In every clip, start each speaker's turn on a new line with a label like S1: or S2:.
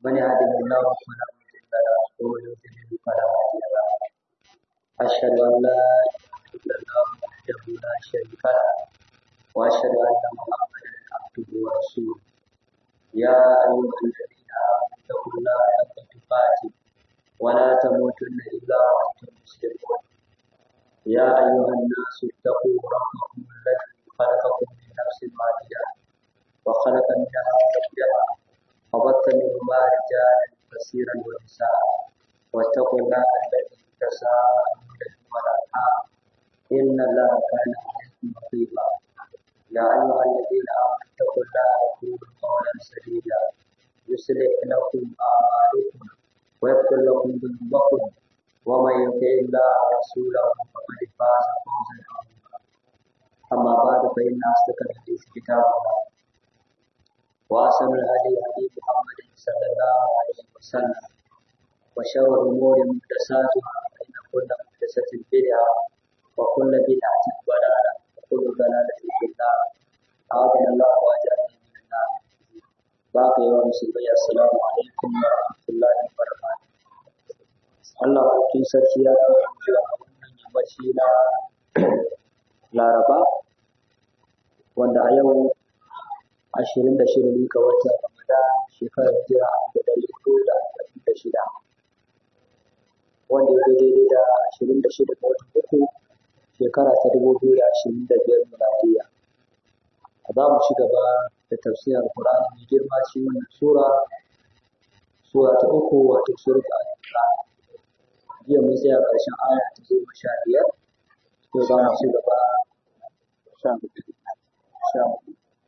S1: من يهده الله فلا مضل له ومن يضلل فلا هادي له أشهد أن لا إله إلا الله وحده لا شريك له وأشهد أن محمدا عبده ورسوله يا أيها الذين آمنوا اتقوا الله حق تقاته ولا تموتن إلا وأنتم مسلمون يا أيها الناس اتقوا ربكم الذي خلقكم من نفس واحدة وخلق منها زوجها وبث منهما رجالا كثيرا ونساء واتقوا الله الذي تساءلون به والأرحام إن الله كان عليكم رقيبا يا أيها الذين آمنوا اتقوا الله وقولوا قولا سديدا يصلح لكم أعمالكم ويغفر لكم ذنوبكم ومن يطع الله ورسوله فقد فاز فوزا عظيما أما بعد فإن أصدق الحديث كتاب الله وأحسن الهدي هدي محمد صلى الله عليه وسلم وشر الأمور محدثاتها فإن كل محدثة بدعة وكل بدعة ضلالة وكل ضلالة في النار أعاذنا الله وأجارنا من النار باقي يوم مسلمي السلام عليكم ورحمة الله وبركاته Allah cikin sarki ya kawo zuwa wannan yammaci na Laraba wanda a yau ashirin da shida ga watan Ramadan shekarar jira da ɗari hudu da arba'in da shida wanda ya daidai da ashirin da shida ga watan uku shekara ta dubu biyu da ashirin da biyar miladiya. Za mu ci gaba da tafsirin Alƙur'ani mai girma cikin wannan sura sura ta uku wato surat al-Imran. Jiya mun tsaya ƙarshen aya ta goma sha biyar yau za mu ci gaba sha hudu. Sha hudu.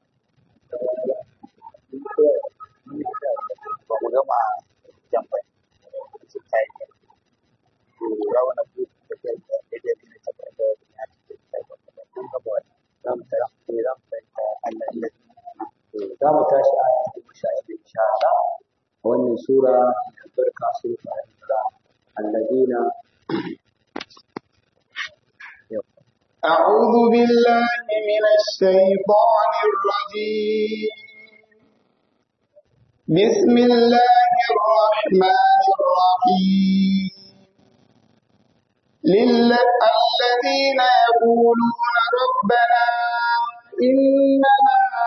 S2: ba mu gama jan ba su kai ne to ya wani ku da ke da da ne ta da da ya ce kai ba kun ga ba
S1: Za mu tashi
S2: ne za mu sai ta Allah ne
S1: za mu tashi a goma sha biyar insha Allah a wannan sura da barka sura al-Imran alladina
S3: أعوذ بالله من الشيطان الرجيم بسم الله الرحمن الرحيم لل- الذين يقولون ربنا إننا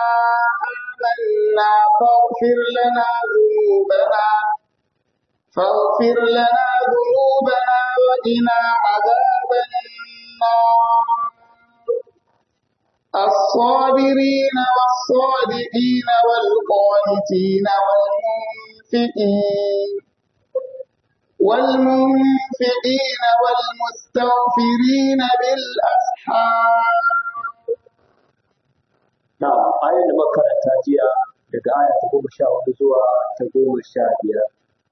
S3: آمنا فاغفر لنا ذنوبنا فاغفر لنا ذنوبنا وقنا عذاب النار الصابرين والصادقين والقانتين والمنفقين والمنفقين والمستغفرين بالأسحار
S1: na ayar da makaranta jiya daga aya ta goma sha hudu zuwa ta goma sha biyar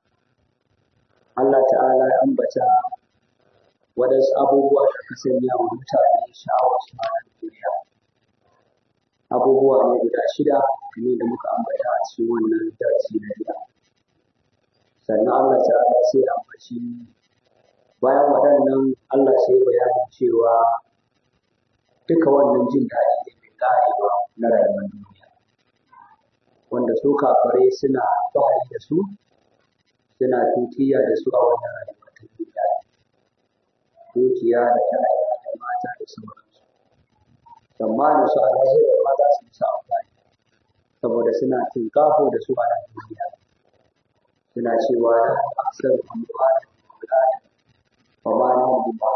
S1: Allah ta'ala ya ambata waɗansu abubuwa da ka sanya wa mutane sha'awar su a duniya abubuwa ne guda shida kamar da muka ambata a cikin wannan darasi na jiya sannan Allah ta'ala sai ya ambaci bayan waɗannan Allah sai bayanin cewa duka wannan jin daɗi ne mai ƙarewa na rayuwar duniya wanda su kafare suna alfahari da su suna tutiya da su a wannan rayuwa ta duniya dukiya da ƴaƴa da mata da sauransu tsammanin su a lahira ma za su musu amfani saboda suna tinkafo da su a nan duniya suna cewa na aksar amfani da wa ma na mu ba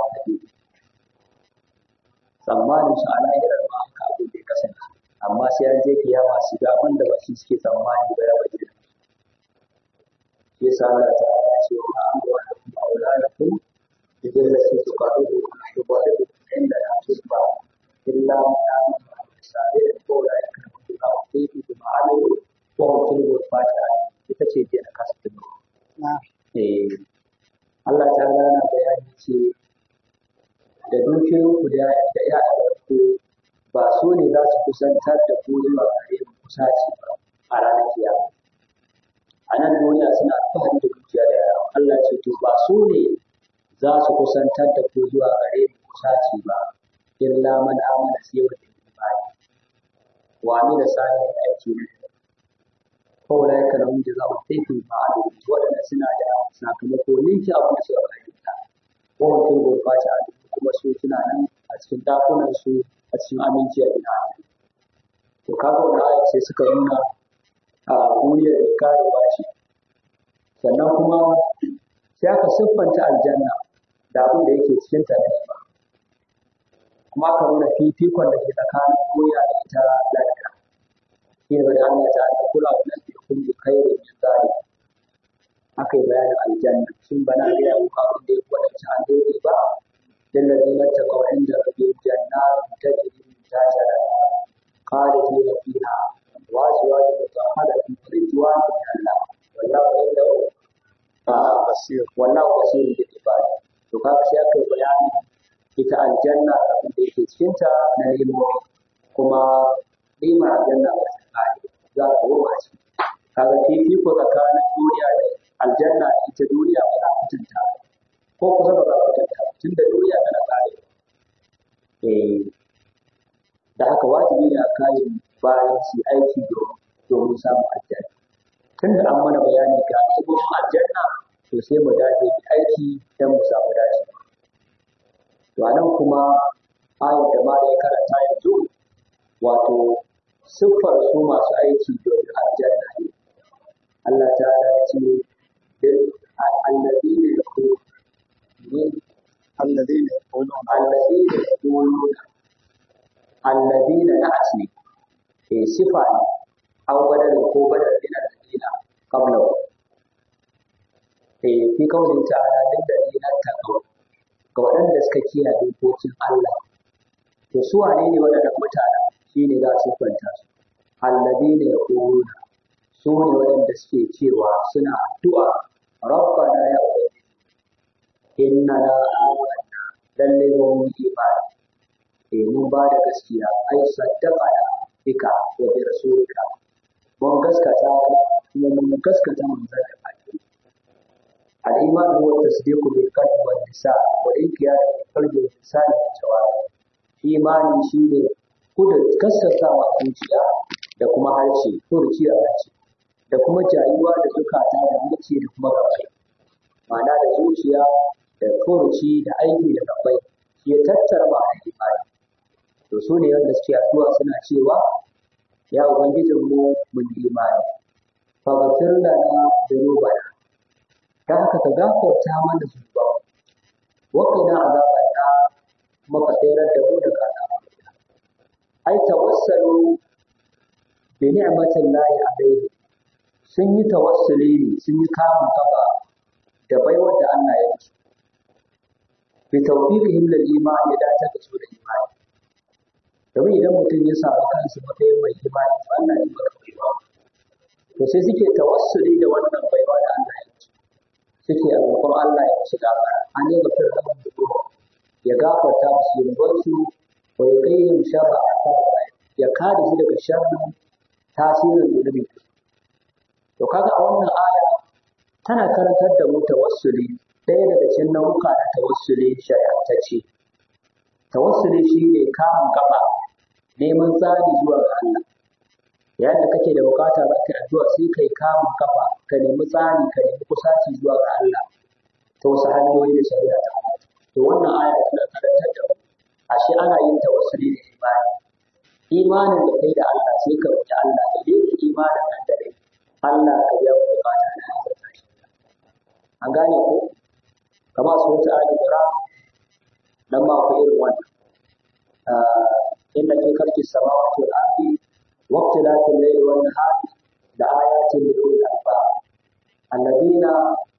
S1: tsammanin su a lahirar ma haka abin da ya kasance amma sai an je kiyama su ga wanda ba shi suke tsammani ba ya bayyana shi yasa Allah ta ala ce wa an wa da kuma auladakum idan la su su qadu wa shubadu inda la tusba illa man amana bi sa'ir ko la yakunu bi tawfiqi bi ma'alu wa hukmu fatiha ita ce ke na kasu eh Allah ta ala na bayani ce da dukiyoyinku da da ‘ya'yanku ba su ne za su kusantar da ku zuwa gare mu kusaci ba a ranar kiyama. A nan duniya suna alfahari da dukiya da yawa. Allah ce to ba su ne za su kusantar da ku zuwa gare mu kusaci ba illa man amana sai wanda ya imani. Wa amila salihan aiki ne kawai ya kana mun jaza wa taifin ma'adu waɗanda suna da sakamako ninki abin da suka aikata ko mutum gurɓata a kuma su suna nan a cikin dakunan su a cikin aminci a ina to kaga wannan ayat sai suka nuna a duniyar da karewa ce sannan kuma sai aka siffanta aljanna da abin da yake cikin ta ba kuma aka nuna fifikon da ke tsakanin duniya da ita lafiya shi ne bada Allah ta ta kula da nan kun bi khairin min zalik aka yi bayanin aljanna shin bana ga ya muku abin da ya kwadace an dole ba lillazina taqaw inda rabbihim jannatun tajri min tahtiha al-anhar khalidina fiha wa azwajun mutahharatun wa ridwanun min Allah wallahu indahu
S2: basir
S1: wallahu basirun bil ibad to kaga sai aka yi bayanin ita aljanna da abin da yake cikin ta na nemomi kuma nimar aljanna ba ta kare za ta wurwa ce kaga fifiko tsakanin duniya da aljanna da ita duniya ba za a mutunta ba ko kusa ba za a mutunta ba tunda duniya tana kare eh da haka wajibi ne a kayan bayan su yi aiki domin domin samun aljanna tunda an mana bayani ga abubuwan aljanna to sai mu dace da aiki don mu samu dace to anan kuma ayar da ma da ya karanta yanzu wato siffar su masu aiki domin aljanna ne Allah ta ya ce الذين يقولون
S2: الذين يقولون
S1: الذين يقولون الذين نأتي في صفة أو بدل هو بدل من الذين قبله في قوله تعالى للذين اتقوا ga waɗanda suka kiyaye dokokin Allah to su wane ne waɗannan mutanen shine za su kwanta su alladina yaquluna su ne waɗanda suke cewa suna addu'a rabbana ya ubangiji innana amanna lalle mun yi imani eh mun ba da gaskiya ai saddaqana bika wa bi rasulika mun gaskata ka kuma mun gaskata manzon Allah al-iman huwa tasdiqu bil qalbi wal lisan wa inqiyadu bil qalbi wal lisan wal jawab imani shine kuda gaskatawa a zuciya da kuma harshe furci a harshe da kuma jayuwa da zukata da muke da kuma gabbai ma'ana da zuciya da furuci da aiki da gabbai shi ya tattara ma da imani to su ne wanda suke addu'a suna cewa ya ubangijin mu mun yi imani fa ghafir lana dhunubana ta haka ka gafarta mana zunuba wa qina azaban nar kuma ka tsayar da mu daga azaban ai tawassalu bi ni'matin lahi alaihi sun yi tawassuli ne sun yi kamun kafa da baiwar da Allah ya musu bi tawfiqihim lil iman ya dace da su da imani domin idan mutum ya samu kansa matsayin mai imani to Allah ya baka baiwa to sai suke tawassuli da wannan baiwa da Allah ya musu suke a roƙon Allah ya musu gafara an yi gafar da mu ya gafarta musu zunubansu wa ya kai yin sharra ya kare su daga sharrin tasirin zunubi to kaga a wannan aya tana karantar da mu tawassuli ɗaya daga cikin nau'uka na tawassuli shari'antacce tawassuli shi ne kamun kafa neman tsari zuwa ga Allah yayin da kake da bukata za ka addu'a sai kai kamun kafa ka nemi tsari ka nemi kusaci zuwa ga Allah ta wasu hanyoyi da shari'a ta to wannan aya tana karantar da mu ashe ana yin tawassuli da imani imanin da kai da Allah sai ka roki Allah da dai imanin nan da dai Allah ka biya mu bukata na azurta shi an gane ko kamar su wata ali qura dan ma ku irin wannan inna fi khalqis samawati wal ardi wa ikhtilafil layli wan nahari la ayatin lil ulil albab alladhina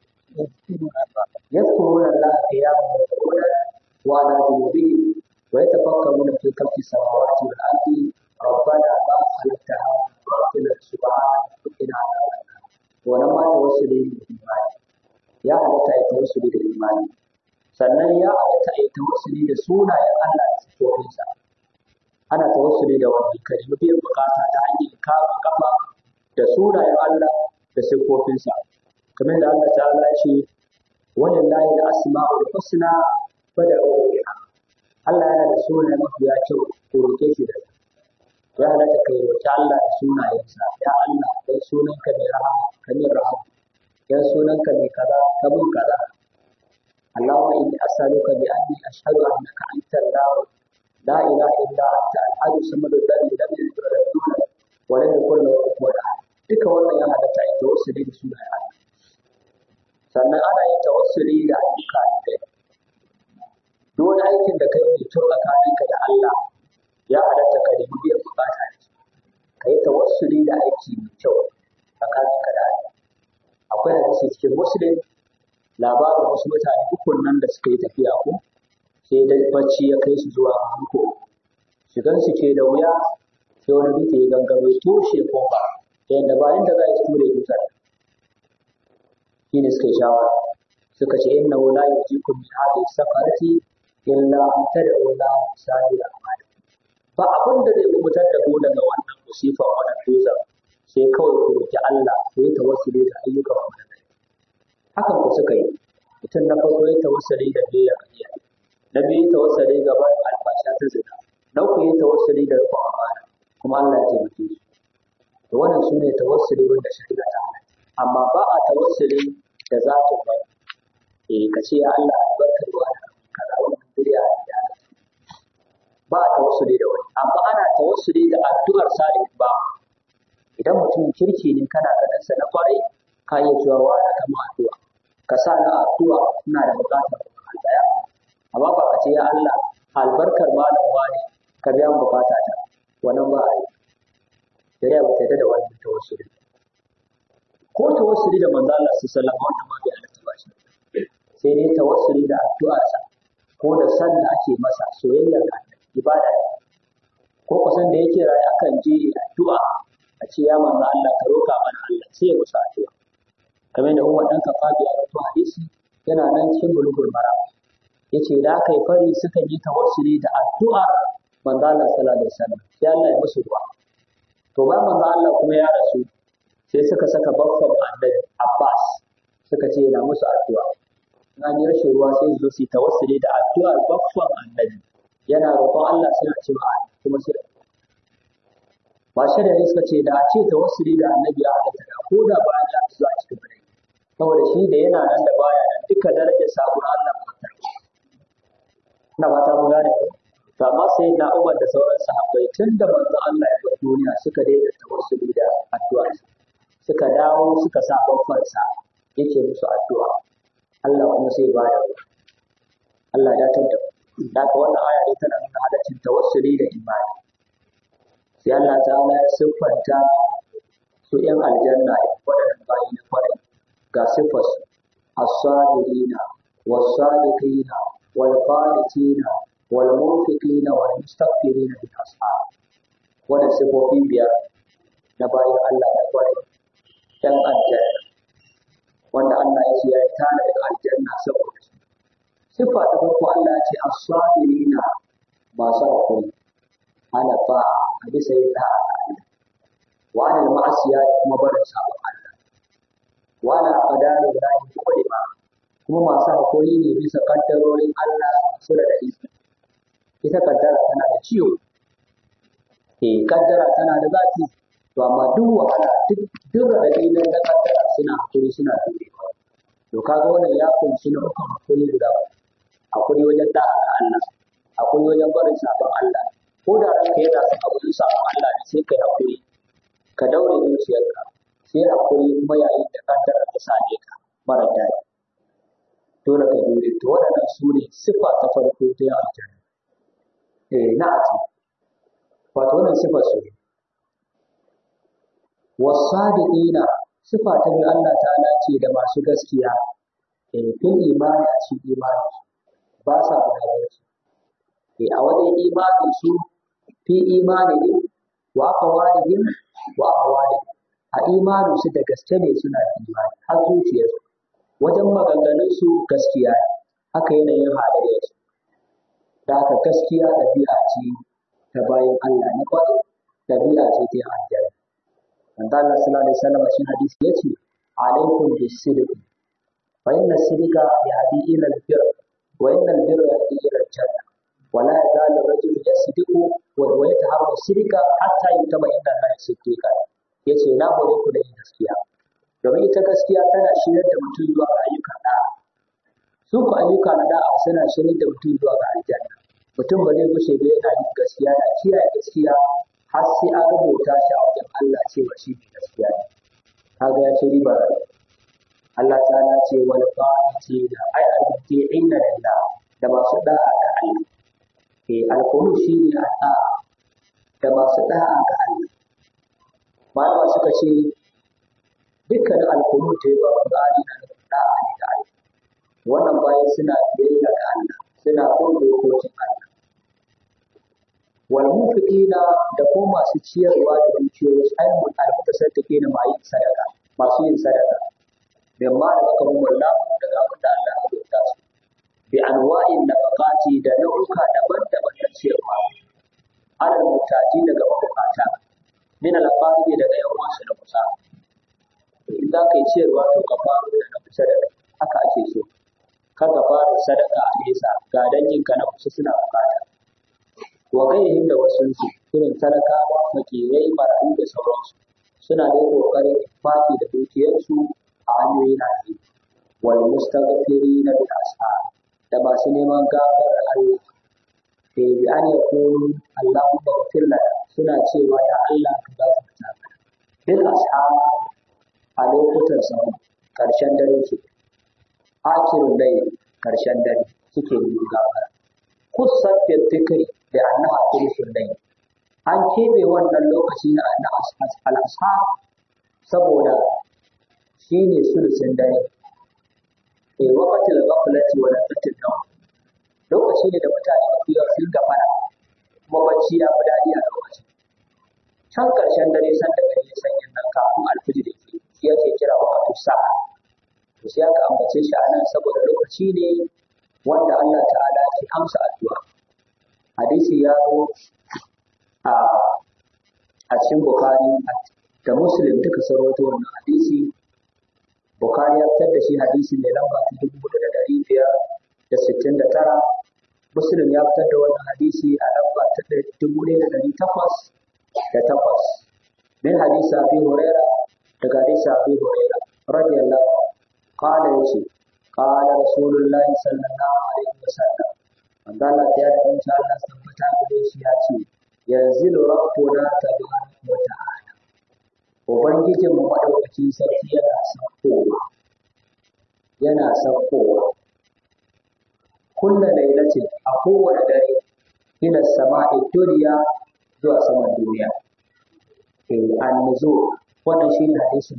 S1: yadhkuruna allaha qiyaman wa qu'udan wa ala junubihim wa yatafakkaruna fi khalqis samawati wal ardi ربنا ما خلقت هذا باطلا سبحانك وقنا عذاب النار wannan ma tawassuli ne da imani ya halatta ya tawassuli da imani sannan ya halatta ya tawassuli da sunayen Allah da sifofinsa ana tawassuli da wannan kalmi biyan bukata ta hanyar kama kafa da sunayen Allah da sifofinsa kamar da Allah ta'ala ya ce walillahi al-asma'ul husna fad'uhu biha Allah yana da sunaye mafiya kyau ko roke shi da ya halatta kai roki Allah da sunayensa ya Allah dan sunanka mai rahama ka min rahama dan sunanka mai kaza ka min kaza Allahumma inni as'aluka bi anni ashhadu annaka anta Allah la ilaha illa anta al-ahad samad alladhi lam yalid wa lam yulad wa lam yakul lahu kufuwan ahad duka wannan ya halatta ita wasu da sunayen Allah sannan ana yin tawassuli da ayyuka da kai duk wani aikin da kai mai kyau tsakaninka da Allah ya halatta ka nemi biyan bukata da shi ka yi tawassuli da aiki mai kyau tsakaninka da Allah akwai hadisi cikin muslim labarin wasu mutane ukun nan da suka yi tafiya ko sai dai bacci ya kai su zuwa hanko shigan su ke da wuya sai wani dutse ya gangaro ya toshe kofa ta yadda bayan da za a ture dutsen shi ne suka yi shawara suka ce inna la yujikum min hadhihi safarati illa an tad'u la sabila amali ba abin da zai kubutar da ku daga wannan musifa wannan dutsen sai kawai ku roki Allah ku yi tawassuli da ayyukan ku da kai hakan ku suka yi mutum na farko ya tawassuli da biyayya ga iyaye na biyu tawassuli ga bayan albasha ta zina na uku ya tawassuli da rikon amana kuma Allah ya taimake su to wannan sune tawassuli wanda shari'a ta halatta amma ba a tawassuli da zatin ba eh ka ce ya Allah albarkar wa da kaza wannan bid'a ya ba a tawassuli da wani amma ana tawassuli da addu'ar salih ba idan mutum kirki ne kana ganin sa na kwarai ka iya cewa wa da kama addu'a ka sa na addu'a ina da bukatar Allah amma ba ka ce ya Allah albarkar malam wani ka biya mu bukata ta wannan ba a yi shari'a ba ta da wannan tawassuli ko tawassuli da manzo Allah sallallahu alaihi wasallam wannan ma bai halatta ba shi sai dai tawassuli da addu'arsa ko da san da ake masa soyayya ga ibada ko kusan da yake rayu akan je addu'a a ce ya manzo Allah ka roka mana Allah sai ya musu addu'a kamar da Umar dan Kafabi ya rawaito hadisi yana nan cikin bulugul maram yace da aka yi fari suka yi tawassuli da addu'a manzo Allah sallallahu alaihi wasallam sai Allah ya musu ruwa to ba manzo Allah kuma ya rasu sai suka saka baffan annabi Abbas suka ce yana musu addu'a na ji rashin ruwa sai su zo su tawassuli da addu'ar baffan annabi yana roƙon Allah suna cewa kuma sai ba shi da suka ce da a ce tawassuli da annabi ya halatta da ko da ba ya zuwa cikin bare saboda shi da yana nan da baya nan duka darajar sabon Allah ba ta ina ba ta gane ko to amma sai na Umar da sauran sahabbai tun da manzo Allah ya bar duniya suka daina tawassuli da addu'a suka dawo suka sa babbansa yake musu addu'a Allah kuma sai baya Allah ya tada da ka wannan aya ne tana nuna halaccin tawassuli da imani sai Allah ta'ala ya siffanta su ‘yan aljanna waɗannan bayi na kwarai ga siffarsu as-sabirina was-sadiqina wal-qanitina wal-munfiqina wal-mustaghfirina bil ashab wannan siffofi biyar na bayin Allah na kwarai ‘yan aljanna wanda Allah ya ce ya yi tana daga aljanna saboda su siffa ta farko Allah ya ce as-sabirina masu hakuri ana ba a bisa yin da'a ga Allah wa anil ma'asiya da kuma barin sabon Allah wa ala qadari lahi kulima kuma masu hakuri ne bisa kaddarorin Allah masu da iko ita kaddara tana da ciwo eh kaddara tana da zafi to amma duk wahala duk duk radadi na da kaddara suna hakuri suna durewa to kaga wannan ya kunshi na uku hakuri guda hakuri wajen da'a ga Allah hakuri wajen barin sabon Allah ko da ranka yana son abin sabon Allah ne sai kai hakuri ka daure zuciyarka sai hakuri kuma yayin da kaddara ta same ka mara daɗi dole ka jure to waɗannan su ne siffa ta farko ta yin aljanna eh na ati wato wannan siffa su ne wasadiqina siffa ta biyu Allah ta'ala ce da masu gaskiya eh fil imani a cikin imani ba sa gudanar eh a wajen imanin su fi imanihim wa aqwalihim wa ahwalihim a imanin su da gaske ne suna da imani har zuciyarsu wajen maganganun su gaskiya ne haka yanayin halayyar su da haka gaskiya ɗabi'a ce ta bayan Allah na kwaɗi ɗabi'a ce ta aljanna manzo Allah sallallahu alaihi wasallam shi hadisi yace alaikum bis-sidq fa inna as-sidqa yahdi ila al-birr wa inna al-birra yahdi ila al-jannah wala yazalu rajulu yasdiqu wa wa yataharra sidqa hatta yutaba inda Allah siddiqa yace na hore ku da yin gaskiya domin ita gaskiya tana shirar da mutum zuwa ga ayyukan da'a su ku ayyuka na da'a suna shirar da mutum zuwa ga aljanna mutum ba zai gushe ba yana yin gaskiya da kiyaye gaskiya har sai an rubuta shi a wajen Allah cewa shi ne gaskiya ne kaga ya ce riba Allah ta'ala ce wal qanitina ay al-muti'ina lillah da masu da'a ga Allah eh al-qulu shine da'a da masu da'a ga Allah malama suka ce dukkanin al-qulu ta yi wa Qur'ani na da da'a ne ga Allah wannan bayan suna biyayya ga Allah suna bin dokokin Allah wal munfiqina da kuma masu ciyarwa da dukiyoyi ai mun almutasaddiqi na mai sadaka masu yin sadaka mimma da aka mun wallahu daga abin da Allah ya rubuta su bi anwa'in nafaqati da nau'uka daban-daban na ciyarwa alal mutaji daga mabukata min al daga yan wasu da kusa in za ka yi ciyarwa to ka faro daga kusa da haka ake so kar ka fara sadaka a nesa ga danginka na kusa suna bukata wa gairihim da wasu su irin talakawa makirai marayu da sauransu suna da kokarin fati da dukiyarsu a hanyoyin haƙi wal mustaghfirina bil ashar da masu neman gafar Allah ke bi an yakunu Allahumma ighfir lana suna cewa ya Allah ka gafarta mana bil ashar a lokutan sahur karshen dare ke akirun dai karshen dare suke yi gafara kusan bil dhikri da annaha thuluthul layl an keɓe wannan lokaci na na al-ashar saboda shine sulusin dare e waqatil ghaflati wa lafatil nawm lokaci ne da mutane mafi yawa sun gafara kuma bacci ya fi daɗi a lokacin can ƙarshen dare san da gari ya sanyin nan kafin alfijir da ke shi yake kira waqatus sa'a to sai aka ambace shi a nan saboda lokaci ne wanda Allah ta'ala ke amsa addu'a hadisi ya zo a a cikin Bukhari da Muslim duka sun rawaito wannan hadisi Bukhari ya fitar da shi hadisi mai lamba ta dubu da ɗari biyar da sittin da tara Muslim ya fitar da wannan hadisi a lamba ta dubu ɗaya da ɗari takwas da takwas min hadisi Abi Huraira daga hadisi Abi Huraira radiyallahu qala yace qala Rasulullahi sallallahu alaihi wasallam manzo Allah ya da insha Allah tabbata gare shi ya ce yanzu rabbuna tabaraka wa ta'ala ubangijin mu madaukakin sarki yana saukowa yana saukowa kulla lailatin a kowane dare ila sama'i duniya zuwa saman duniya eh an-nuzul wannan shine hadisin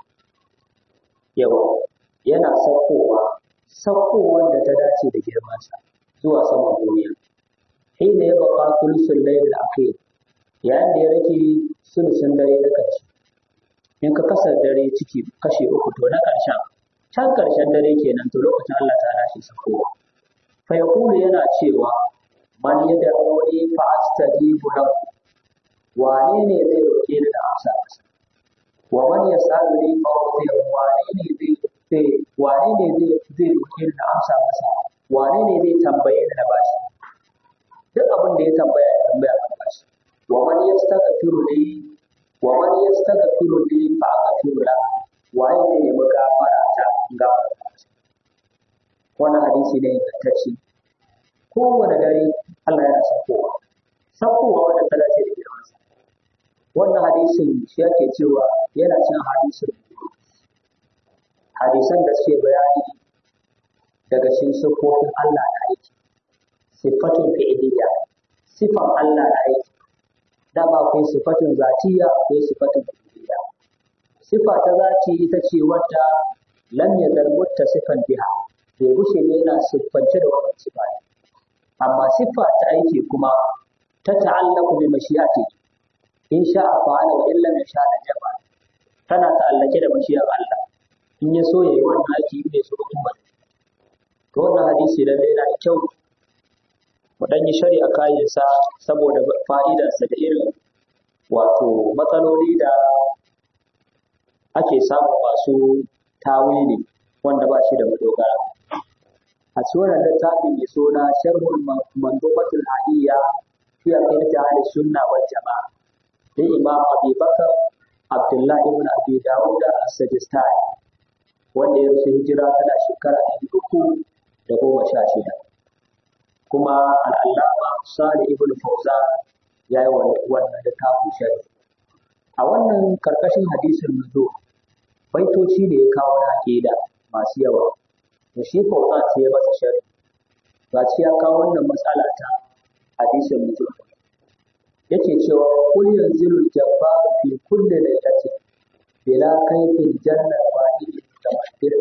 S1: yawa yana saukowa saukowar da ta dace da girmansa zuwa saman duniya hina ya baka sulusun layl al-akhir yayin da ya rage sulusun dare na ƙarshe in ka kasa dare ciki kashe uku to na ƙarshen can ƙarshen dare kenan to lokacin Allah ta dace saukowa fa yaqulu yana cewa man yad'uni fa astajibu lahu wane ne zai roke ni da amsa masa wa man yasaluni fa utihi wane ne zai zai wane ne zai zai roke ni da amsa masa wane ne zai tambaye ni na bashi duk abin da ya tambaya ya tambaya kan bashi wa man yastaghfiru li wa man yastaghfiru li fa aghfiru la waye zai nemi gafara ta in gafara masa wannan hadisi ne ingantacce kowane dare Allah yana saukowa saukowa wanda ta dace da girmansa wannan hadisin shi yake cewa yana cin hadisin hadisan da suke bayani daga cikin siffofin Allah na aiki siffatun fi'iliya sifan Allah na aiki dama akwai siffatun zatiya akwai siffatun fi'iliya sifa ta zati ita ce wadda lam yazal sifan biha bai gushe ne yana siffance da wannan sifa ne amma siffa ta aiki kuma ta ta'allaku bi mashiyati in sha'a fa'ala wa illa in sha'a jaba tana ta'allake da mashiyar Allah in ya so yayi wannan aiki in bai so kuma to wannan hadisi lalle yana da kyau mu dan yi shari'a kayan sa saboda fa'idar sa da irin wato matsaloli da ake samu masu tawili wanda ba shi da madogara a cikin wannan littafi mai suna sharhul mandubatul hadiyya fi aqidati ahli sunna wal jamaa da imam abi bakar abdullahi ibn abi dawud as-sajistani wanda ya rasu hijira tana shekara ɗari uku da goma sha shida kuma al'allama salih ibn fawzan ya yi wannan littafin shari a wannan karkashin hadisin nuzo baitoci da ya kawo na aqida masu yawa da shi fawzan sai ya masa shari ba ya kawo wannan matsala ta hadisin nuzo yake cewa kul yanzilu jabbaru fi kulli lailatin bila kaifin janna wahid mutamaddir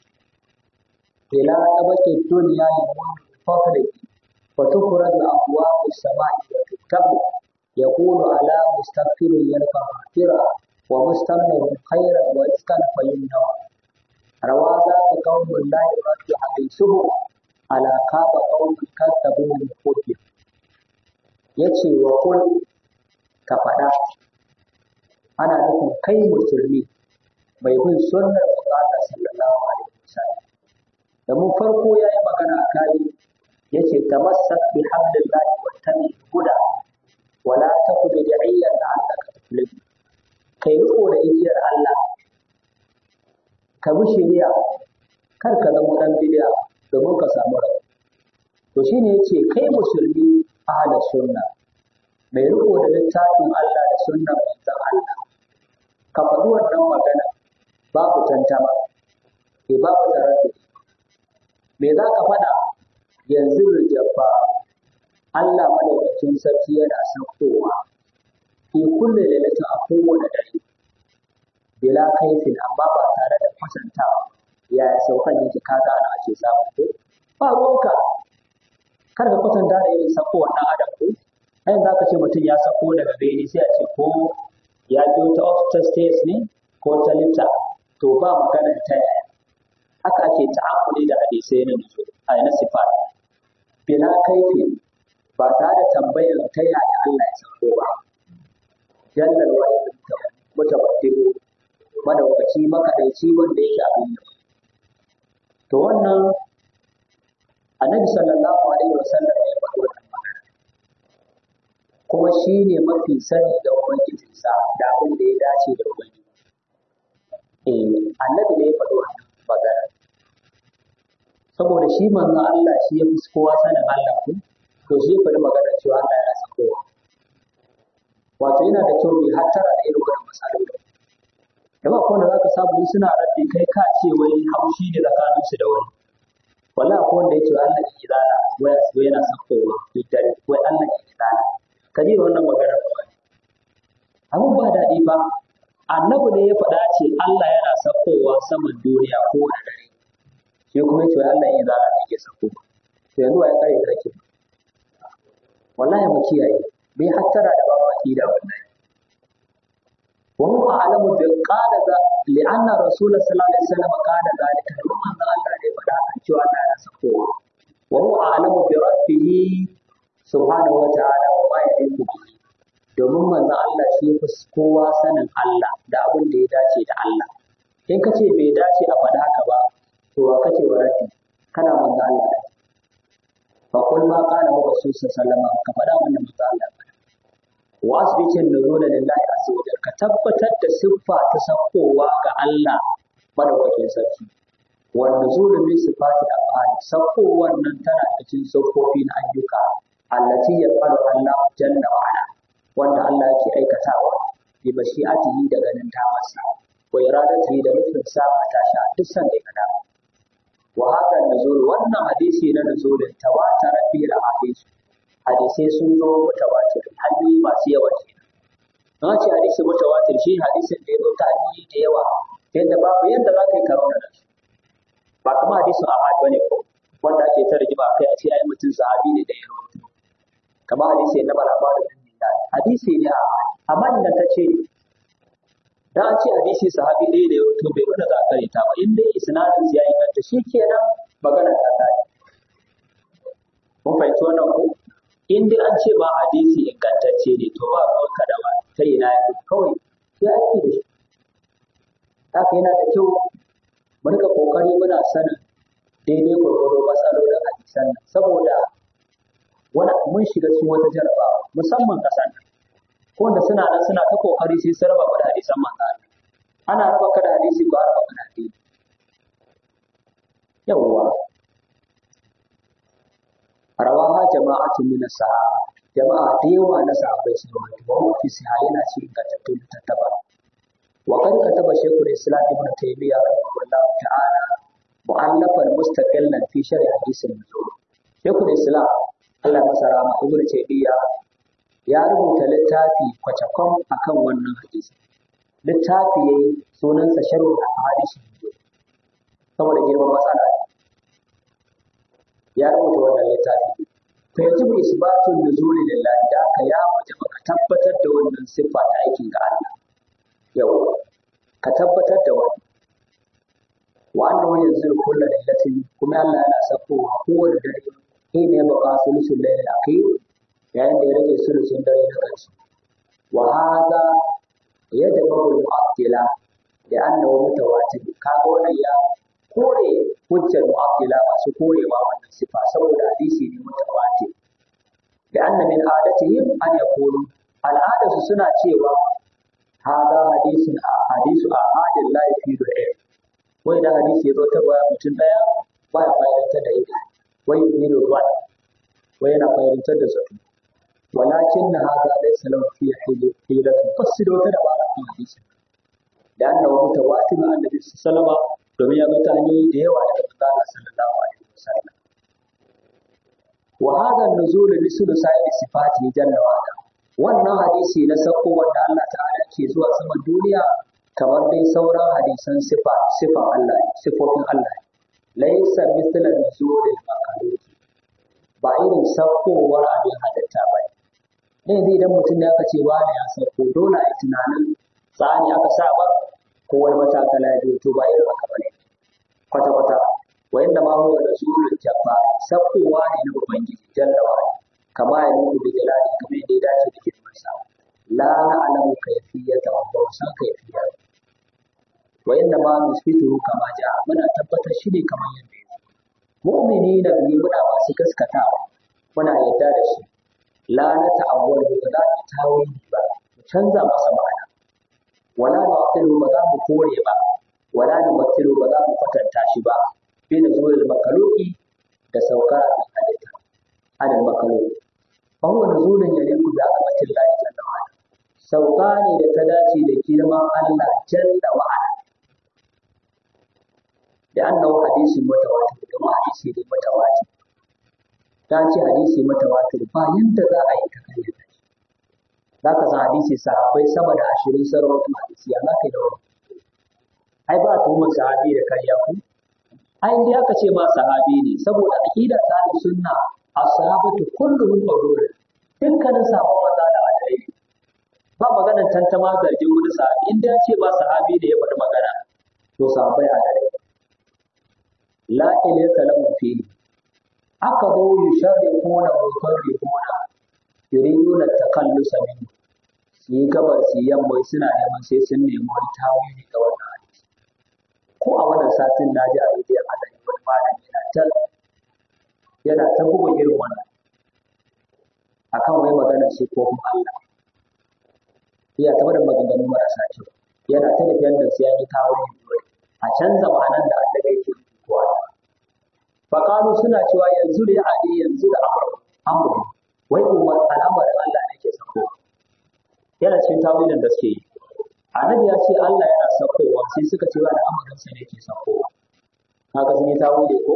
S1: ila tabaqi dunya yamun fadli wa tukhraj abwab as-sama'i wa tuktabu yaqulu ala mustaghfirin yalqa maghfira wa mustamir khairan wa iskan fayumna rawa ذاك قوم لا يرد حديثه على كاب قوم كذبوا من قبل ya ce wa kul ka faɗa ana nufin kai musulmi mai bin sunnar Allah sallallahu alaihi wasallam da mun farko ya yi magana a kai ya ce tamassak bi hablillahi wa tabi huda wala taku bi da'iyyan la'allaka tuflih kai riko da igiyar Allah ka bi shari'a kar ka zama dan bid'a domin ka samu rai to shine yace kai musulmi ahla sunna mai riko da littafin Allah da sunnan manzon Allah ka faɗi wannan magana babu tantama ke babu taraddudi me za ka faɗa yanzu jabba Allah madaukakin sarki yana saukowa fi kulle lailatin a kowane dare bila kaifin amma ba tare da kwatantawa yaya saukan yake ka gane ake samu ko ba ruwanka kar ka kwatanta da irin sako wannan adam ko ai za ka ce mutum ya sako daga bene sai a ce ko ya biyo ta office stairs ne ko ta lifta to ba maganar ta yaya haka ake ta'amuli da hadisai na nuzul a na sifat bila kaifi ba tare da tambayar ta yaya Allah ya sako ba jallal wahid mutabaddilu madaukaci makadaici wanda yake abin yau to wannan annabi sallallahu alaihi wasallam ya faɗi wannan magana kuma shi ne mafi sani da ubangijinsa da abin da ya dace da ubangiji eh annabi ne ya faɗi wannan magana saboda shi manzon Allah shi ya fi kowa sanin Allah ko to shi ya faɗi magana cewa Allah ya san kowa wato yana da kyau mai hattara da irin wannan matsaloli da ba kowanne za ka samu suna raddi kai ka ce wai haushi ne tsakaninsu da wani wala ko wanda yake Allah ya kidana waya su yana sakowa dare wai Allah ya kidana ka ji wannan magana ba abun ba daɗi ba annabi ne ya faɗa ce Allah yana sakowa saman duniya ko da dare shi kuma yace Allah ya kidana ne ke sakowa to yanzu ya kare kake wallahi mu kiyaye bai hattara da babu akida wallahi وهو أعلم قال لأن رسول صلى الله عليه وسلم قال ذلك لما الله ne faɗa kan cewa Allah ya sakowa wa huwa a'lamu bi rabbih subhanahu wa ta'ala wa ma yaliqu bihi domin manzon Allah shi ya fi kowa sanin Allah da abin da ya dace da Allah in ka ce bai dace a faɗa haka ba to wa kace wa rabbi kana manzon Allah da fa kul ma qala wa rasul sallallahu alaihi ka faɗa wannan manzon Allah wa asbitin nuzula lillahi azza wa ka tabbatar da siffa ta sakowa ga Allah madaukakin sarki wanda zuru min sifati afali sauko wannan tana cikin saukofi na ayyuka allati yafalu Allah jalla wa ala wanda Allah yake aikatawa bi mashi'atihi da ganin damarsa wa iradatihi da nufin sa ta sha duk san da kada wa hada nuzul wannan hadisi na nuzulin tawatara fi hadisi hadisai sun zo mutawatir hanyoyi masu yawa kenan na ce hadisi mutawatir shi hadisin da ya zo ta hanyoyi da yawa yadda babu yadda za ka yi karo da shi ba kuma hadisin ahad bane ko wanda ake ta rigima kai a ce ai mutum sahabi ne da ya rawaito kamar hadisi na maraba da dinda hadisi ne ahad amma inda ta ce dan an ce hadisi sahabi ɗaya da ya rawaito bai wanda za ka ta ba in dai isnadin ya inganta shi kenan magana ta kai mun fahimci wannan ko in dai an ce ma hadisi ingantacce ne to ba ruwanka da ba ta ina ya kawai ya ake da shi haka yana da kyau mu rika kokari muna sanin daidai gwargwado matsaloli hadisan nan saboda wani mun shiga cikin wata jarabawa musamman ƙasar nan ko wanda suna nan suna ta kokari sai su raba da hadisan manzo ana raba ka da hadisi ba raba ka da hadisi yawwa rawaha jama'atun min sahaba jama'a da yawa na sahabbai sun rawaito wa fi sahih yana cikin ingantattun tattaba wa kan kataba shaykhul islam ibn taymiyyah rahimahullah ta'ala mu'allafan mustaqillan fi sharh hadisin nuzul shaykhul islam Allah masa rahama ibn taymiyyah ya rubuta littafi kwacakwam akan wannan hadisi littafi yayi sunansa sharh hadisin nuzul saboda girman matsala ya rubuta wannan littafi fa yajibu isbatun nuzuli lillahi da aka ya wajaba ka tabbatar da wannan siffa ta aikin ga Allah yau ka tabbatar da wannan wa annahu yanzilu kullu lailatin kuma Allah yana sakowa kowane dare shi ne baka sulusul lailil akhir yayin da ya rage sulusun dare na ƙarshe wa hadha yajibu al-mu'attila da annahu mutawatir kaga wannan ya kore hujjar mu'attila masu korewa wannan sifa saboda hadisi ne mutawatir da anna min adatihim an yaqulu al'adarsu suna cewa hada hadisin a hadisu a hadin la yafidu ilm wai da hadisi ya zo ta baya mutum daya ba ya fa'idantar da ita wai yufidu ruwan wai yana fa'idantar da zato walakin na hada laysa lahu fi hilatun fasido ta da ba a hadisin da annahu mutawatir annabi sallallahu alaihi wasallam domin ya zo ta hanyoyi da yawa daga manzala sallallahu alaihi wasallam wa hadha an-nuzul li sulusai sifati jalla wa ala wannan hadisi na sako wanda Allah ta'ala ke zuwa saman duniya kamar dai sauran hadisan sifa sifan Allah sifofin Allah laysa mithla nuzul al-makhluq ba irin sakowar abin halitta ba ne zai idan mutum ya kace wani ya sako dole a tunanin tsani aka sa ba ko wani matakala ya to ba irin haka bane kwata-kwata wa inda ma huwa rasulul jabba sabkowa ne na ubangiji jalla wa kama ya nuku da jalali kamar yadda ya dace da girman sa la na'lamu kayfiyata wa ba san kayfiyar wa inda ma nusbituhu kama ja muna tabbatar shi ne kamar yadda ya mu'mini da bi muna masu gaskatawa muna yarda da shi la na ta'awwal ba za mu tawili ba mu canza masa ma'ana wala nu'tilu ba za mu kore ba wala numathilu ba za mu kwatanta shi ba bi nuzulul makaluki da saukar abin halitta adal makaluki fa huwa nuzulun yaliqu bi azamatin Allah jalla wa ala sauka ne da ta dace da girman Allah jalla wa ala da annahu hadisin mutawatir da hadisi ne mutawatir ta ce hadisi mutawatir ba yadda za a yi ta kayyata shi za ka san hadisi sahabbai sama da ashirin sarrafa hadisi ya za ka yi da wani ai ba tuhumar sahabi da karya ku ai dai aka ce ma sahabi ne saboda aqida ta da sunna ashabatu kulluhum qawlun dukkanin sahabban maza da adalai ba maganar tantama zargin wani sahabi in ya ce ba sahabi da ya faɗi magana to sahabbai adalai la ilayka lahu fi aka zo yusharrifuna wa yukarrifuna yuriduna takallusa minhu su yi gabar su yi yamma suna neman sai sun nemi wani tawili ga wannan hadisi ko a wannan satin na ji a rediyon adani wani malami yana ta yana ta bugun irin wannan akan wai maganar sifofin Allah iya ta da maganganu marasa kyau yana ta da yadda sai an yi tawili dole a canza ma'anar da Allah yake kowa faqalu suna cewa yanzu da ya yanzu da amru amru wai umar al'amarin Allah ne ke sako yana cikin tawilin da suke yi annabi ya ce Allah yana sakowa sai suka ce wani amarin sa ne ke sakowa haka sun yi tawili ko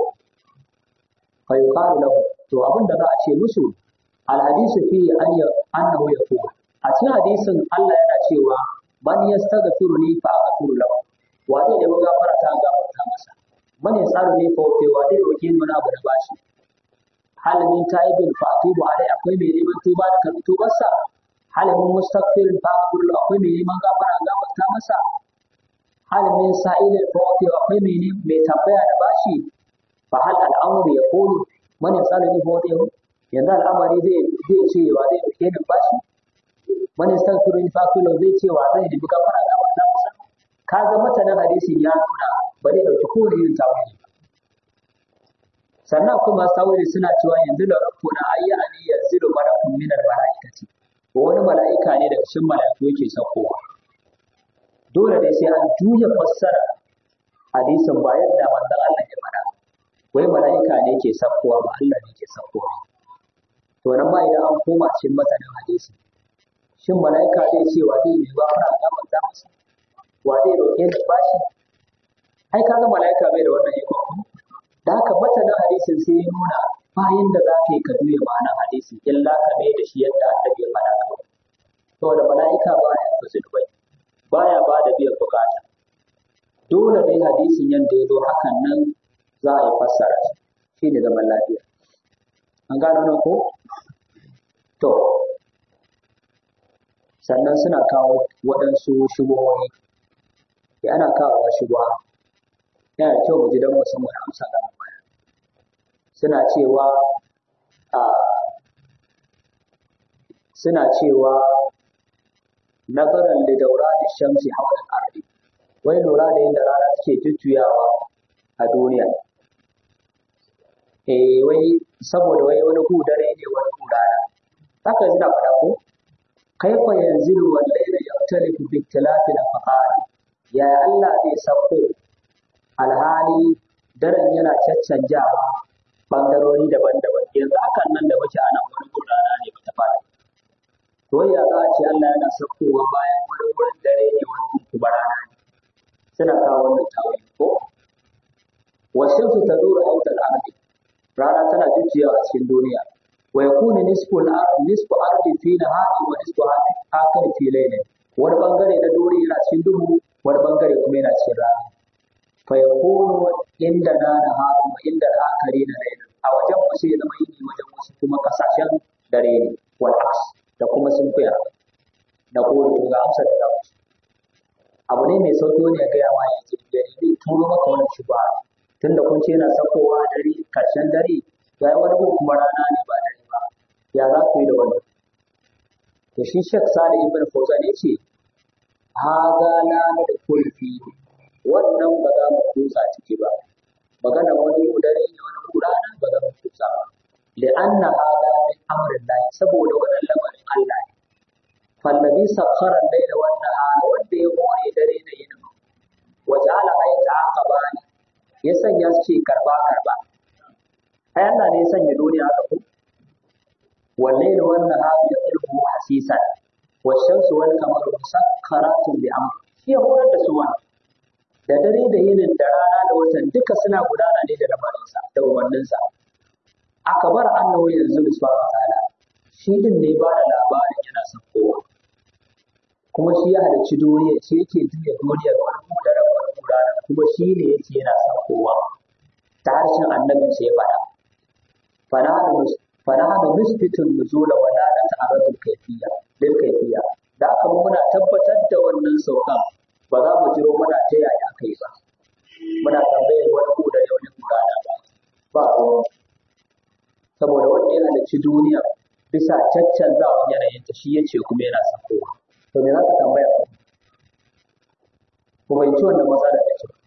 S1: fa yuqalu lahu to abin da za a ce musu al hadisu fi an ya annahu yaqul a cikin hadisin Allah yana cewa man yastaghfiru li fa aghfiru lahu wa zai nemi gafara ta gafarta masa man yasalu li fa wa zai roki mana abu da bashi halimin taibin fa atubu alai akwai mai neman tuba da karɓi tubarsa halimin mustaghfirin fa kullu akwai mai neman gafara gafarta masa halimin sa'ilin fa wati akwai mai ne mai tambaya da bashi fa hal al'amru yaqulu man yasalu ni fa wati yanzu al'amari zai zai ce wa zai roke ni bashi man yastaghfiru fa kullu zai ce wa zai nemi gafara gafarta masa kaga matanan hadisin ya nuna ba zai dauki kowane irin tawili sannan kuma tawili suna cewa yanzu da rabbuna ayya ani yanzilu malakun min al-mala'ikati wani mala'ika ne daga cikin mala'iku yake saukowa dole ne sai an juya fassara hadisin ba yadda manzon Allah ya faɗa wai mala'ika ne ke saukowa ba Allah ne ke saukowa to nan ma idan an koma cikin matanin hadisi shin mala'ika zai ce wa zai mai ba fara ga manzon masa wa zai roƙe da bashi ai kaga mala'ika bai da wannan iko da haka matanin hadisin sai ya nuna bayan da za ka yi ka juya ma'anar hadisi illa ka mai da shi yadda annabi ya faɗa kawai saboda mala'ika baya ba zunubai baya ba da biyan bukata dole ne hadisin yadda ya zo hakan nan za a yi fassara shi shi ne zaman lafiya an gano nan ko to sannan suna kawo waɗansu shubuhohi ya ana kawo shubuha yana da kyau mu ji don mu san wani amsa ga baya suna cewa a suna cewa nazaran da daura da shamsi hawa ardi wai lura da yadda rana suke jujjuyawa a duniya eh wai saboda wai wani ku dare ne wani ku rana haka suna faɗa ko kaifa yanzilu wal layla yaktalifu bi ikhtilafi al ya Allah zai sako alhali daren yana caccanjawa bangarori daban-daban yanzu hakan nan da muke ana wani gurana ne ba ta fara to ya za a ce Allah yana saukowa bayan wani wurin dare ne wani kuma rana ne suna kawo wannan tawili ko wasu su ta dora autar ardi rana tana jujjuyawa a cikin duniya wa yakunu nisfu al-ardi nisfu ardi fi nahari wa nisfu akhir fi layli wani bangare na duniya yana cikin duhu wani bangare kuma yana cikin rana fa yakunu inda na nahari wa inda al-akhari na layli a wajen wasu ya zama yini wajen wasu kuma kasashen dare ne wal aks da kuma sun fiya da kore to ga amsar da zamu abu ne mai sauki wani ya gaya ma ya ce da ne turo maka wannan shubha tunda kun ce yana sakowa dare karshen dare ya yi wani kuma rana ne ba dare ba ya za ku yi da wannan to shi shek sani ibn fawzan ya ce haga la da kulfi wannan ba za mu kutsa ciki ba magana wani dare ne wani rana ba za mu kutsa ba li'anna hada min amrillah saboda wannan lamarin Allah ne fallabi sakhara al-layla wan nahara wanda ya more dare da yini wa ja'ala ayata aqabani ya sanya su ce karba karba ai Allah ne ya sanya duniya haka ko والليل والنهار يطلبه حسيسا والشمس والقمر مسخرات بأمره shi ya horar da su wannan da dare da yinin da rana da watan duka suna gudana ne da lamarinsa da umarninsa aka bar annahu yanzu subhanahu ta'ala shi din ne ba da labarin yana saukowa kuma shi ya halarci duniya shi yake juya duniyar wani kudara wani kudara kuma shi ne yake yana saukowa ta harshen annabin sai ya faɗa fanahanu nisbitun nuzula wa la ta'aradu kayfiyya lil kayfiyya da aka muna tabbatar da wannan saukan ba za mu jiro muna ta yaya kai ba muna tambayar wani kudare wani kudara ba ba saboda wanda yana da ci duniya bisa caccanzawa yanayin ta shi yace kuma yana sakowa to me za ka tambaya ku ku fahimci wannan matsala da kyau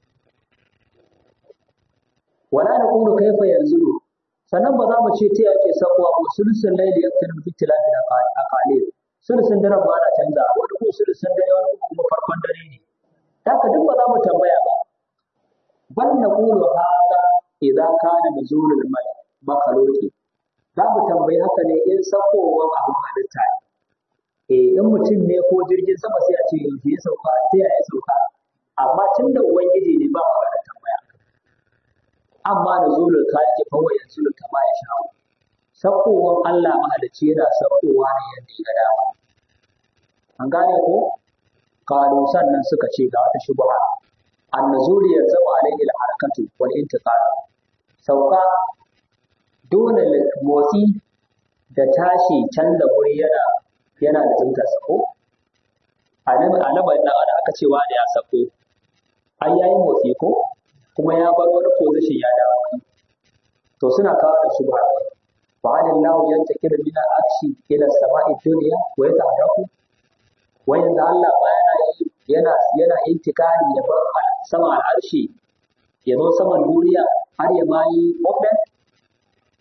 S1: wala na kuma kaifa yanzu sannan ba za mu ce ta yake sakowa ba sulusun laili ya fitar fi tilafi da akale sulusun daren ba na canza wani ko sulusun dare wani kuma farkon dare ne haka duk ba za mu tambaya ba bal na qulu hada idza kana nuzulul mal makhluqi za mu tambayi haka ne in sakowar abin halitta ne eh in mutum ne ko jirgin sama sai a ce yanzu ya sauka sai ya sauka amma tun da ubangiji ne ba magana tambaya amma da zulul kaliki fa wa yanzulu kama ya sha sakowar Allah mahalicci yana sakowa ne yadda ya ga dama an gane ko kalu sannan suka ce ga wata shubha annuzuli yanzamu alaihi al-harakatu wal intiqal sauka dole motsi da tashi canza wuri yana yana da zunta sako a lamarin nan ana aka cewa da ya sako ai yayi motsi ko kuma ya bar wani position ya dawo wani to suna kawo da shi ba fa alillahu yantakir min al-akshi ila samai dunya wa yataharaku wa yanzu Allah ba yana yana yana intikari ya bar sama al-arshi ya zo saman duniya har ya ma yi movement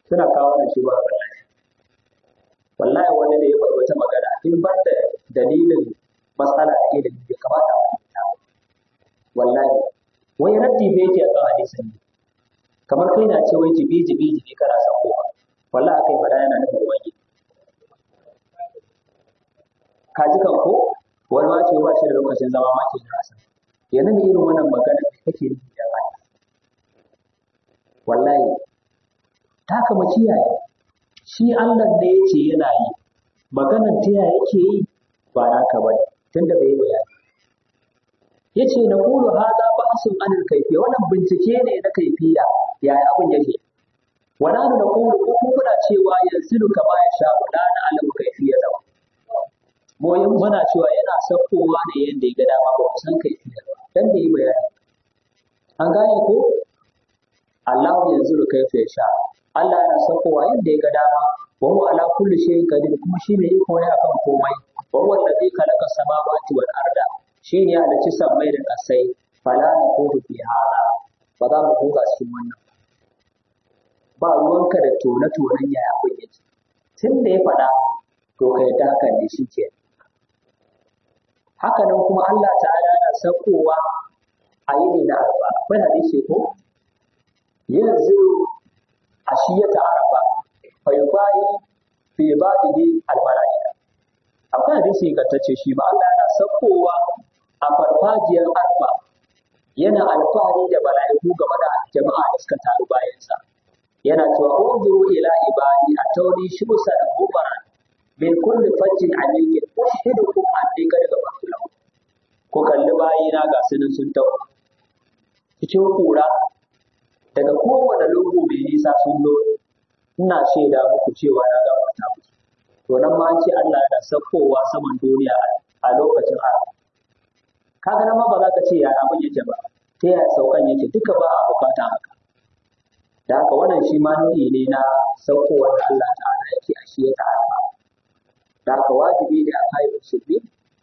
S1: suna kawo wannan shi ba wallahi wallahi wani da ya faɗi wata magana in ban da dalilin matsala da ilimi bai kamata a fahimta ba wallahi wai raddi bai yake akan hadisin ne kamar kai na ce wai jibi jibi jibi kana son kowa wallahi akai fada yana nufin wani ka ji kan ko wani ma ce ba shi da lokacin zama ma ke jira san yanzu ne irin wannan magana da kake nufi da ba wallahi ta kama kiyaye shi Allah da ya ce yana yi maganan ta yaya yake yi ba naka bane tunda bai yi bayani yace na qulu hadha ba'sun anil kayfiyya wannan bincike ne na kaifiya yaya abin yake wala na qulu ko kuna cewa yanzu kama ya sha wala na alamu kayfiyya da mu yin muna cewa yana sakkowa ne yanda ya ga dama ba san kayfiyya dan da yi bayani an gane ko Allah yanzu kayfiyya sha Allah yana sakkowa yanda ya ga dama wa huwa ala kulli shay'in qadir kuma shi ne iko ne akan komai wa huwa alladhi khalaqa samawati wal arda shi ne halicci sammai da ƙasai fala na kodu fi hada ba za mu buga cikin wannan ba ruwanka da tone-tonen yaya abin yake tun da ya faɗa to ka yadda hakan ne shi ke haka nan kuma Allah ta'ala na saukowa a yini na arba akwai hadisi ko yanzu a shi ya ta'arafa fa yubayi fi ba'dihi al-mala'ika akwai hadisi ingantacce shi ba Allah yana saukowa a farfajiyar arfa yana alfahari da mala'iku game da jama'a da suka taru bayansa yana cewa unzuru ila ibadi a tauni shusa da gubara min kulli fajjin aliyin ushidukum anni qad ghafartu lahum ko kalli bayina ga sunan sun tau cikin kura daga kowane lungu mai nisa sun zo ina shaida muku cewa na gafarta muku to nan ma an ce Allah yana saukowa saman duniya a lokacin arfa kaga nan ma ba za ka ce ya abin yake ba ta yaya saukan yake duka ba a bukata haka da haka wannan shi ma nau'i ne na saukowar da Allah ta'ala yake a shi ya ta'ala da haka wajibi ne a kai musulmi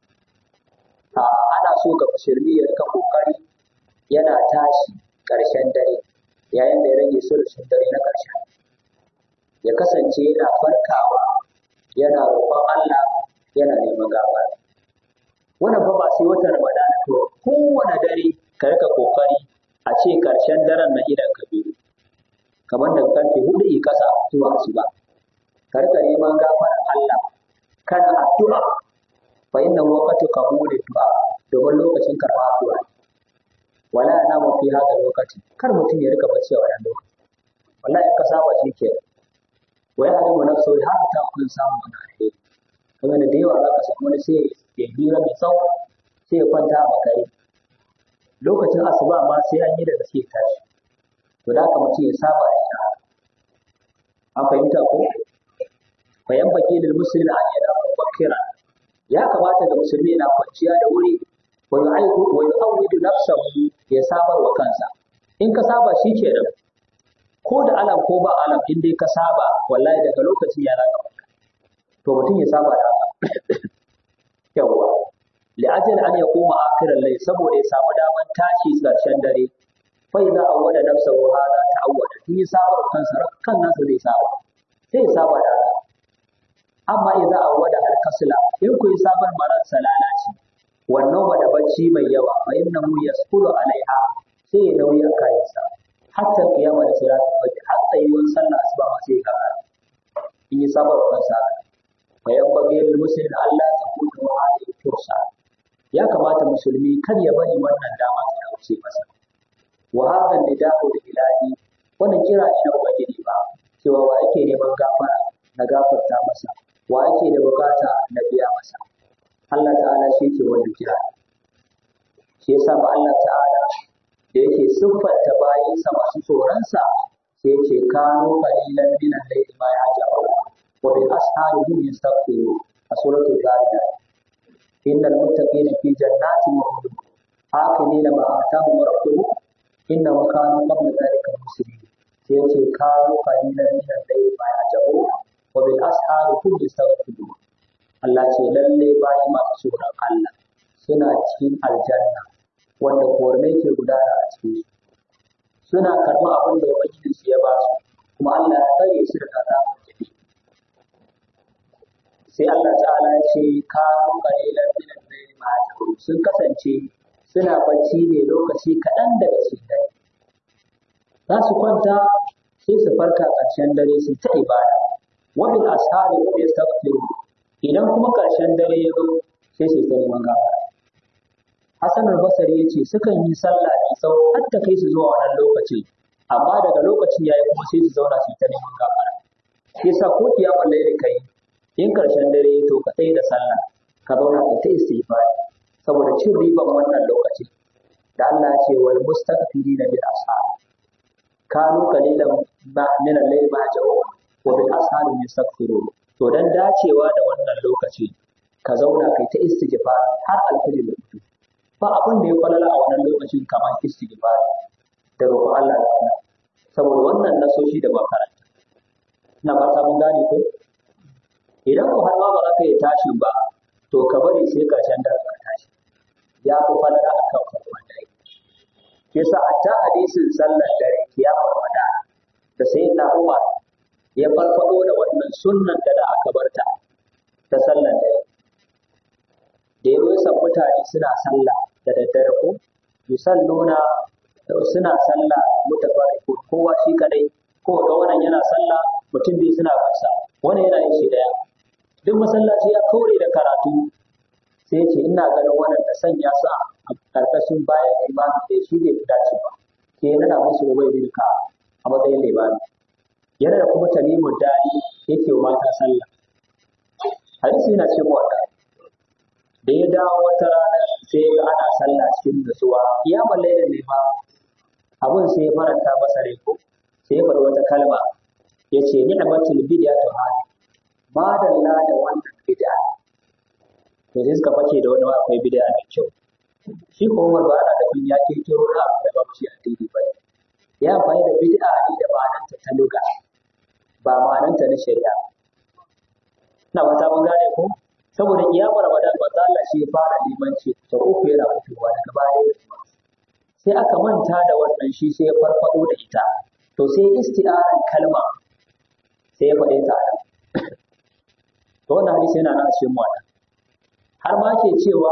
S1: ana so ga musulmi ya rika kokari yana tashi ƙarshen dare yayin da ya rage sulhun dare na ƙarshen ya kasance yana farkawa yana roƙon Allah yana neman gafara wannan fa ba sai watan Ramadan to kowane dare ka rika kokari a ce karshen daren na idan ka biyu kamar da karfe hudu i kasa zuwa asuba ka rika neman gafarar Allah kana addu'a fa inna waqtu qabuli du'a domin lokacin karɓa addu'a wala na mu fi hada lokaci kar mutum ya rika bacci a wannan lokaci wallahi ka saba shi ke wa ya hadu nafsu har ta kun samu wani alheri kamar da yawa za ka samu wani sai ya hira mai tsawo sai ya kwanta a makare lokacin asuba ma sai an yi da gaske tashi to da haka mutum ya saba da ita an fahimta ko bayan baki da musulmi an yi da bakira ya kamata ga musulmi na kwanciya da wuri wa yu'aidu wa yu'awwidu nafsahu ya sabar wa kansa in ka saba shi kenan ko da alam ko ba alam in dai ka saba wallahi daga lokacin ya zaka to mutum ya saba da haka yawwa li'ajal an yaquma akhiral layl saboda ya samu daman tashi karshen dare fa idza awwada nafsahu hada ta'awwada in ya saba kansa kan nasa zai saba sai ya saba da haka amma idza awwada al kasla in ku yi sabar marar salala ce wannan ba da bacci mai yawa fa innahu yaskulu alaiha sai ya nauyi a kayansa hatta kiyama da salatu fajr har tsayuwar sallah asuba ma sai ka in yi sabar kansa فينبغي للمسلم ألا تكون هذه الفرصة ya kamata musulmi kar ya bari wannan dama ta dauce masa wa hadha nidahu ilahi wannan kira ne na ubangiji ba cewa wa ake neman gafara na gafarta masa wa ake da bukata na biya masa Allah ta'ala shi ke wanda kira shi yasa ba Allah ta'ala da yake siffanta bayinsa masu tsoronsa sai yake kano qalilan min al-layli ma yahjabu wa bil ashari hum yastaghfirun a suratul zariyat innal muttaqina fi jannatin wa uyun akilina ma atahum rabbuhum innahum kanu qabla dhalika muslimin sai yace kano qalilan min al-layli ma yahjabu wa bil ashari hum yastaghfirun Allah ce lalle bayi masu tsoron Allah suna cikin aljanna wanda kornai ke gudana a cikin su suna karɓar abin da ubangijin su ya ba su kuma Allah ya tsare su daga azabar jahim sai Allah ta'ala ya ce kanu qalilan min al-layli ma yahjurun sun kasance suna bacci ne lokaci kaɗan daga cikin dare za su kwanta sai su farka ƙarshen dare su ta ibada wa bil ashari hum yastaghfirun idan kuma ƙarshen dare ya zo sai su ta neman gafara Hassan al-Basri yace sukan yi sallah da tsawo har ta kai su zuwa wannan lokacin amma daga lokacin yayi kuma sai su zauna su ta neman gafara shi yasa ko kiyamar laili kai in ƙarshen dare ya to ka tsaye da sallah ka zauna ka ta istighfar saboda cin riban wannan lokacin da Allah ya ce wal mustaghfirina bil ashar kanu qalilan ba min al-layl ma jawu wa bil ashar yastaghfirun to dan dacewa da wannan lokaci ka zauna kai ta istighfar har alfajir ya fito ba abin da ya falala a wannan lokacin kamar istighfar da roƙon Allah da Allah saboda wannan nasoshi da ba karanta ina fata mun gane ko idan ko har ma ba za ka yi tashi ba to ka bari sai karshen dare ka tashi ya fi falala a kan farkon dare ke sa a ta hadisin sallar dare ya farfada da sai na umar ya farfado da wannan sunnan da da aka barta ta sallar dare da ya rusa mutane suna sallah da daddare ko yusalluna suna sallah mutafarriqu kowa shi kadai ko ga wannan yana sallah mutum biyu suna wasa wannan yana yin shi daya duk masallaci ya kaure da karatu sai ya ce ina ganin wannan da sanya su a karkashin bayan imami da shi bai fi dace ba ke nada musu ubai bin ka a matsayin limami yana da kuma tamimu dari yake wa mata sallah hadisi yana ce wannan da ya dawo wata rana sai ga ana sallah cikin nutsuwa ya balle da ne ma abun sai ya faranta masa rai ko sai ya faɗi wata kalma ya ce ni'matul bid'atu hadi madalla da wannan bid'a to sai suka fake da wani akwai bid'a mai kyau shi ko Umar ba ana da bin ya ke kiro na da ba shi addini ba ya amfani da bid'a ne da ma'ananta ta luga ba ma'ananta na shari'a ina wata mun gane ko saboda kiyamar Ramadan ba Allah shi ya fara limanci ta uku yana fitowa daga baya ya sai aka manta da wannan shi sai ya farfado da ita to sai isti'aran kalma sai ya faɗe ta nan to wannan hadisi yana nan a cikin wata har ma ke cewa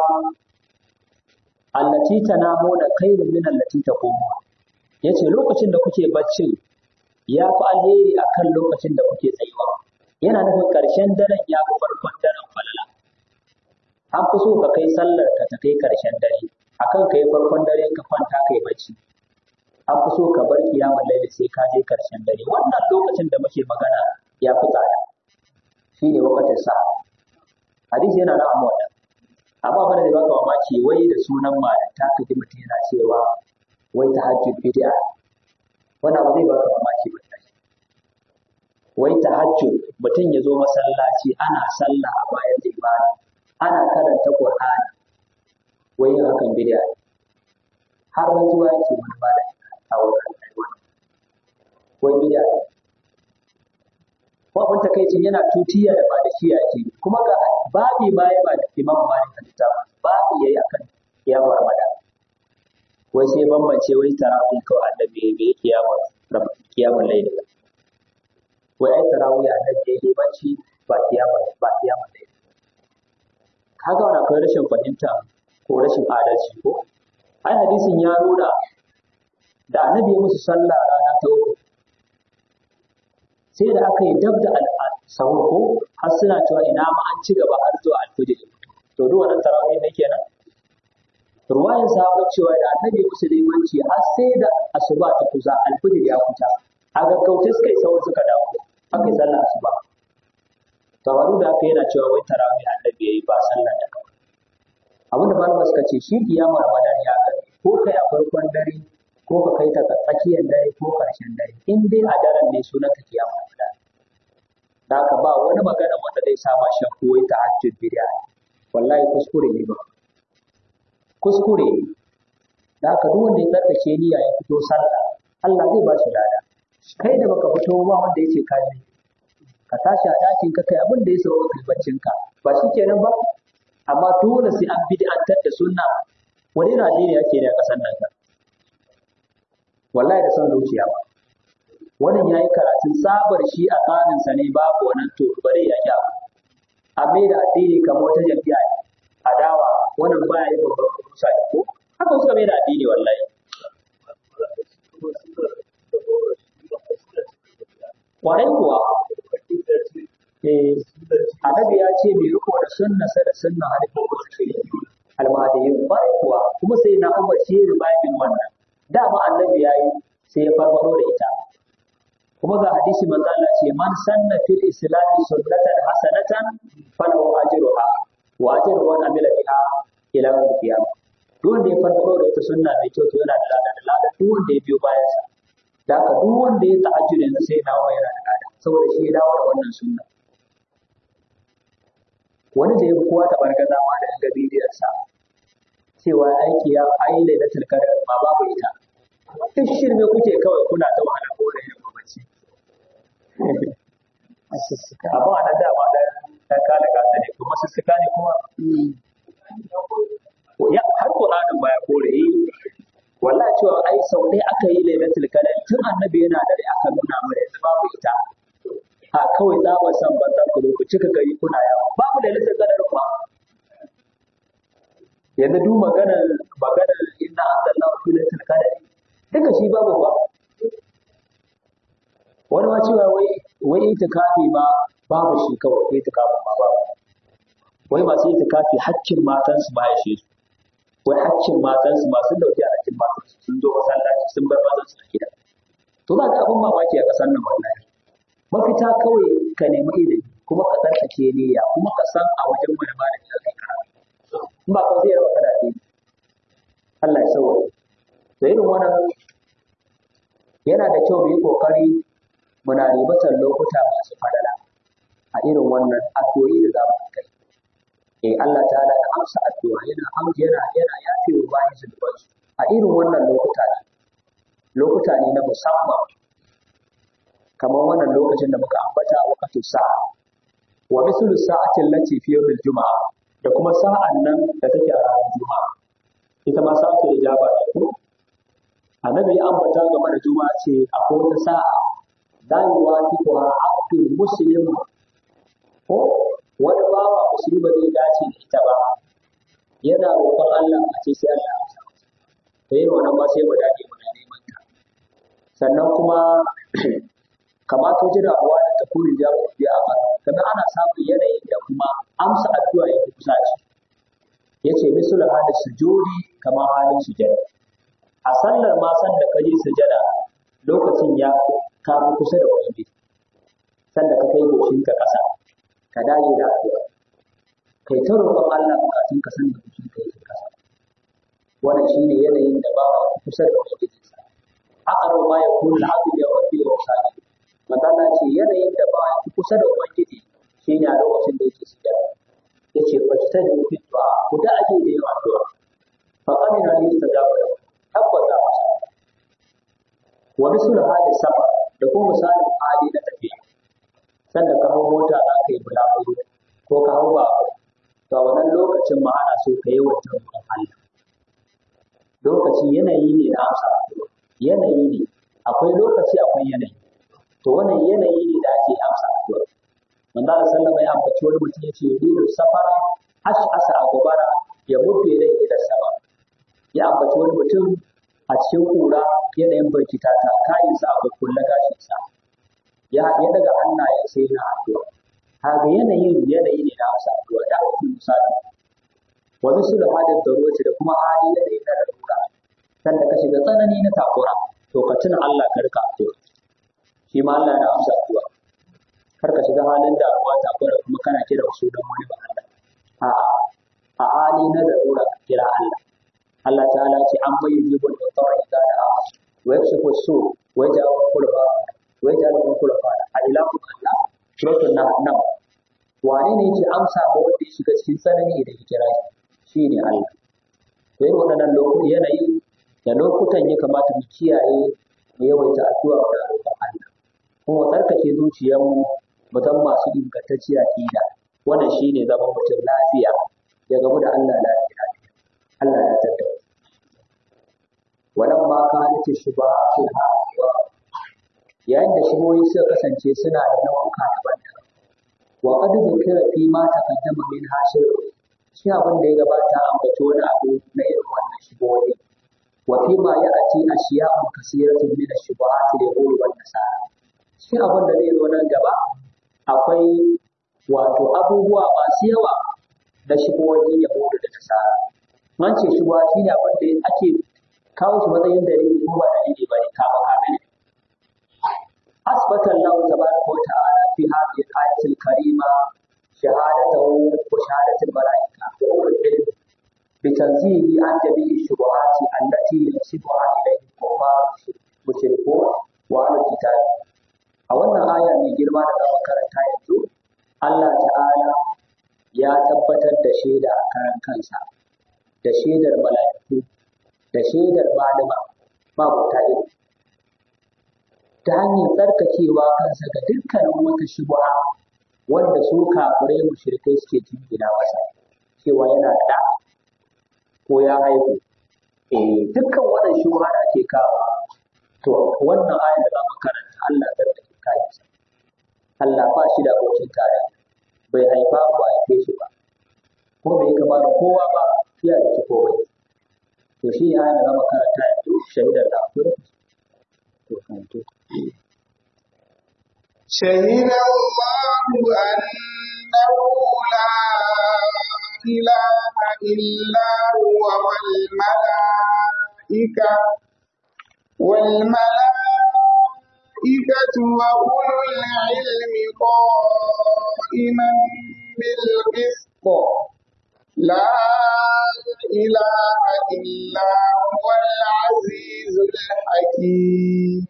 S1: allati tanamuna khairun min allati taqumu yace lokacin da kuke bacci ya fi alheri akan lokacin da kuke tsayuwa yana nufin ƙarshen daren ya fi farkon daren falala an fi so ka kai sallar ka ta kai ƙarshen dare akan kai farkon dare ka kwanta kai bacci an fi so ka bar kiyamar laili sai ka je ƙarshen dare wannan lokacin da muke magana ya fi tsada shi ne wakatin sa hadisi yana na amma wannan amma bana da baka mamaki wai da sunan malanta ka ji mutum yana cewa wai tahajjud bid'a wannan ba zai baka mamaki ba wai tahajjud mutum ya zo masallaci ana sallah a bayan limani ana karanta qur'ani wai yin hakan bid'a har rantsuwa yake wani ba da a wurin wai bid'a ko abin takaicin yana tutiya da ba da shi yake kuma ga babi ma ya ba da imam malik da ta babi yayi akan kiyamar ramadan wai sai bambance wai tarawih kawai annabi bai kiyamar kiyamar layl wai ai tarawih annabi yayi banci ba kiyamar ba kiyamar layl kaga wannan akwai rashin fahimta ko rashin adalci ko ai hadisin ya nuna da annabi ya musu sallah rana ta uku sai da aka yi dab da sahur ko har suna cewa ina ma an ci gaba har zuwa alfijir to duk wannan tarawih ne kenan ruwayan sahabbai cewa da annabi musulmanci har sai da asuba ta kusa alfijir ya kuta a gaggauce suka yi sahur suka dawo aka yi sallar asuba tawaru da aka yana cewa wai tarawih annabi yayi ba sallar da kawai abin da malama suka ce shi kiyama ramadan ya gani ko kai a farkon dare ko ka kai ta tsakiyar dare ko karshen dare in dai a daren ne sunan ta kiyama ramadan da haka ba wani magana wanda zai sa ma shakku wai tahajjud bid'a wallahi kuskure ne ba kuskure ne da haka duk wanda ya tsarkake niyya ya fito sallah Allah zai ba shi lada kai da baka fito ba wanda yace ka yi ka tashi a ɗakin ka kai abin da ya sauka kai baccin ka ba shi kenan ba amma dole sai an bid'antar da sunna wani Najeriya ke da ƙasar nan ka wallahi da son zuciya ba wannan yayi karatun sabar shi a tsarinsa ne babu wannan to bare ya kya a mai da addini kamar wata jam'iyya ne adawa wannan baya yi babban kusa ko haka suka mai da addini wallahi kwarai kuwa eh annabi ya ce mai riko da sunna sa da sunna halifin wasu almahadiyin kwarai kuwa kuma sai na umar shi ya rubabin wannan dama annabi ya yi sai ya farfaro da ita kuma ga hadisi manzo Allah ce man sanna fil islam sunnatan hasanatan falahu ajruha wa ajru man amila biha ila yawm al-qiyamah duk wanda ya farfaro da ita sunna mai kyau to yana da lada da lada duk wanda ya biyo bayan sa da haka duk wanda ya tahajjud yanzu sai ya dawo yana da lada saboda shi ya dawo da wannan sunna wani da ya fi kowa tabargaza ma da ga bidiyon sa cewa aiki ya ayi lailatul qadr ma babu ita duk shirme kuke kawai kuna ta wahala ko da yin bacci abu a nan dama da ta kala gasa ne kuma sussuka ne kuma ya har Qur'anin ba ya kore yi wallahi cewa ai sau ɗaya aka yi lailatul qadr tun annabi yana da rai aka nuna mana yanzu babu ita a kawai za mu san banzan ku ku cika gari kuna yawa babu lailatul qadr ba yanzu duk maganar maganar inna anzalnahu fi lailatul qadr duka shi babu ba wani ma cewa wai wai itikafi ma babu shi kawai itikafin ma babu wai masu itikafi haccin matansu ba ya shi wai haccin matansu masu dauki a haccin matansu sun zo masallaci sun bar mazansu a gida to za ka abin mamaki a ƙasar nan wallahi mafita kawai ka nemi ilimi kuma ka tsarkake niyya kuma ka san a wajen wani malami da kai karatu in ba ka zai rawa kada Allah ya sauwa to irin wannan yana da kyau mu yi kokari muna ribatar lokuta masu fadala a irin wannan addu'o'i da za mu kai eh Allah ta'ala da amsa addu'a yana amsa yana yana yafe wa bayan zunuban a irin wannan lokuta ne lokuta ne na musamman kamar wannan lokacin da muka ambata waqtu sa'a wa mislu sa'ati allati fi yawmil juma'a da kuma sa'an nan da take a ranar juma'a ita ma sa'atu ijaba ne ko annabi ya ambata game da juma'a ce akwai wata sa'a la yuwafiquha abdul muslim ko wani bawa musulmi ba zai dace da ita ba yana roƙon Allah a ce sai Allah ya amsa masa to yin wannan ba sai mu dage muna neman ta sannan kuma kamata jira uwa da ta kurin jawo bi a ba sannan ana samun yanayin da kuma amsa addu'a ya kusa ce yace misul hadis sujudi kamar halin sujada a sallar ma san da kaje sujada lokacin ya ka fi kusa da ubangiji sanda ka kai goshinka ƙasa ka dage da addu'a kai ta roƙon Allah bukatun ka san da kuke kai ke kasa wannan shine yanayin da ba kusa da ubangiji sa aqrabu ma yakunu al-abdu bi rabbi wa sadi magana ce yanayin da ba kusa da ubangiji shine a lokacin da yake sujada yace fajta da fi du'a ku da ake da yin addu'a fa qamina li istajaba tabbata masa wa misul hadi sama da kuma misalin hali na tafiya sanda ka hau mota za ka yi bulaguro ko ka hau ba to a wannan lokacin ma ana so ka yi wata roƙon Allah lokaci yanayi ne na amsa yanayi ne akwai lokaci akwai yanayi to wannan yanayi ne da ake amsa addu'a manzo Allah sallama ya ambaci wani mutum yace yudilu safara ash'asa a gobara ya mutu ya dai ila sama ya ambaci wani mutum a cikin kura yanayin barkita ta kayinsa a kulle gashinsa ya ya daga hannayen sai na addu'a kaga yanayin yanayi ne na amsa addu'a da ake misali wa bisu da hadin darurati da kuma hali da da na lura san da ka shiga tsanani na takura to ka tuna Allah ka rika addu'a shi ma Allah yana amsa addu'a kar ka shiga halin damuwa takura kuma kana kira su don wani ba Allah a'a a hali na darura ka kira Allah Allah ta'ala ce an bayyana jibul mutar idza da'a wa yakshifu su wa yaj'alu kulba wa yaj'alu kulba a ilahu Allah suratul nahl wane ne yake amsa ba wanda ya shiga cikin tsanani idan ya kira shi shine Allah to irin waɗannan lokutan yanayi da lokutan ya kamata mu kiyaye mu yawaita addu'a da roƙon Allah kuma tsarkake zuciyarmu mu zama masu ingantacciya aqida wannan shine zaman mutum lafiya ya gamu da Allah lafiya Allah ya tattara walamma kanat shubahatul hawa yayin da shigoyi suka kasance suna da nau'uka daban-daban wa qad dhukira fi ma taqaddama min hashir shi abin da ya gabata an bace wani abu na irin wannan shigoyi wa fi ma ya'ti ashiya'un kasiratun min ash-shubuhat da yaqulu wan nasara shi abin da zai zo nan gaba akwai wato abubuwa masu yawa da shigoyi yahudu da nasara man ce shigowa shi ne abin da ake kawo shi matsayin dalili ko ba dalili ba ne kama kame ne أثبت الله تبارك وتعالى في هذه الآية الكريمة شهادته وشهادة الملائكة وأولي العلم بتنزيه عن جميع الشبهات التي ينسبها إليه الكفار المشركون وأهل الكتاب. أولا آية من جرمان karanta yanzu Allah ta'ala ya tabbatar da shaida a karan kansa da shaidar mala'iku da shaidar malama mabuta ilimi ta hanyar tsarkakewa kansa ga dukkanin wata shubha wanda su kafirai mushrikai suke jingina masa cewa yana da ko ya haihu eh dukkan wannan shubha da ake kawo to wannan ayar da zamu karanta Allah tsarkake kayansa Allah ba shi da abokin tare bai haifa ba haife shi ba ko bai kama da kowa ba ya da ci komai to shi ne ayar da zamu karanta yanzu shahidar da akwai to kan to
S3: شهد الله أنه لا إله إلا هو والملائكة والملائكة وأولو العلم قائما بالقسط لا إله إلا هو العزيز الحكيم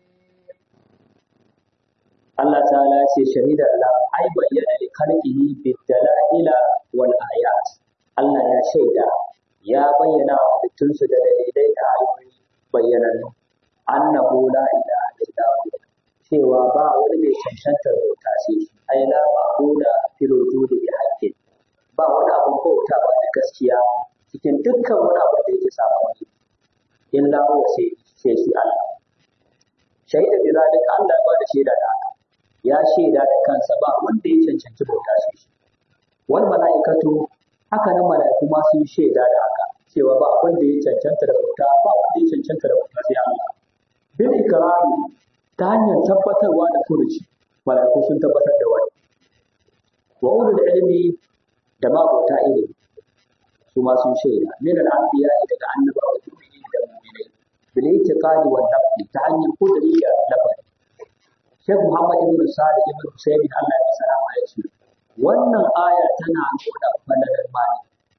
S1: Allah ta'ala ya ce shahida Allah ai bayyana li khalqihi bid dalaila wal ayat Allah ya shaida ya bayyana wa halittunsu da dalilai da ayoyi bayyanannu annahu la ilaha illa hu cewa ba wani mai cancantar bauta sai shi ai la ma'buda fil wujudi bi haqqin ba wani abun bauta ba da gaskiya cikin dukkan wani abu da yake samu wani illa huwa sai sai shi Allah shaida bi zalika Allah ba da shaida da haka ya shaida da kansa ba wanda ya cancanci bauta sai shi wal mala'ikatu haka nan mala'iku ma sun shaida da haka cewa ba wanda ya cancanta da bauta ba wanda ya cancanta da bauta sai Allah bil ikrari ta hanyar tabbatarwa da furuci mala'iku sun tabbatar da wani wa ulul ilmi da ma bauta ilimi su ma sun shaida min al anbiya daga annabawa da mu'minai bil itiqadi wal nafsi ta hanyar kudiri da lafazi Sheikh Muhammad ibn Sa'id ibn Husayn Allah ya salama ya ce wannan aya tana nuna falalar mali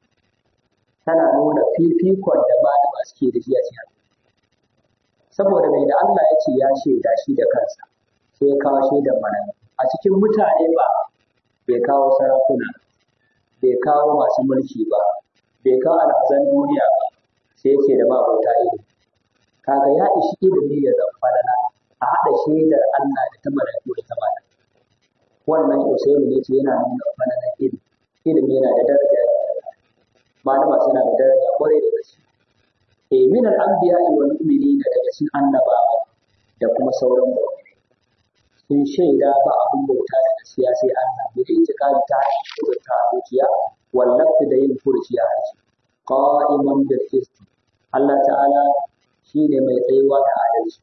S1: tana nuna fifikon da malama suke da shi a cikin saboda mai da Allah ya ce ya shaida shi da kansa sai ya kawo shaidar malami a cikin mutane ba bai kawo sarakuna bai kawo masu mulki ba bai kawo alhazan duniya ba sai ya ce da mabauta ilimi kaga ya ishi ilimi ya zama falala a haɗa shaidar Allah da ta malaiku da ta malaiku wannan Usaimu ne ce yana nuna falalar ilimi ilimi yana da daraja malama suna da daraja kwarai da gaske e min al-anbiya wal mu'minin daga cikin annabawa da kuma sauran mu'minai sun shaida ba abun bauta da gaskiya sai Allah da yake cikari ta hanyar ta zuciya wallafta da yin furci a harshe qa'iman bil qist Allah ta'ala shine mai tsayuwa da adalci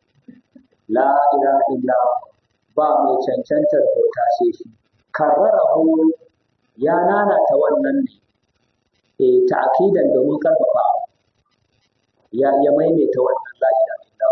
S1: la ilaha illa ba mai cancantar bauta sai shi karrarahu ya nanata wannan ne e ta'kidan domin karfafa ya ya maimaita wannan la ilaha illa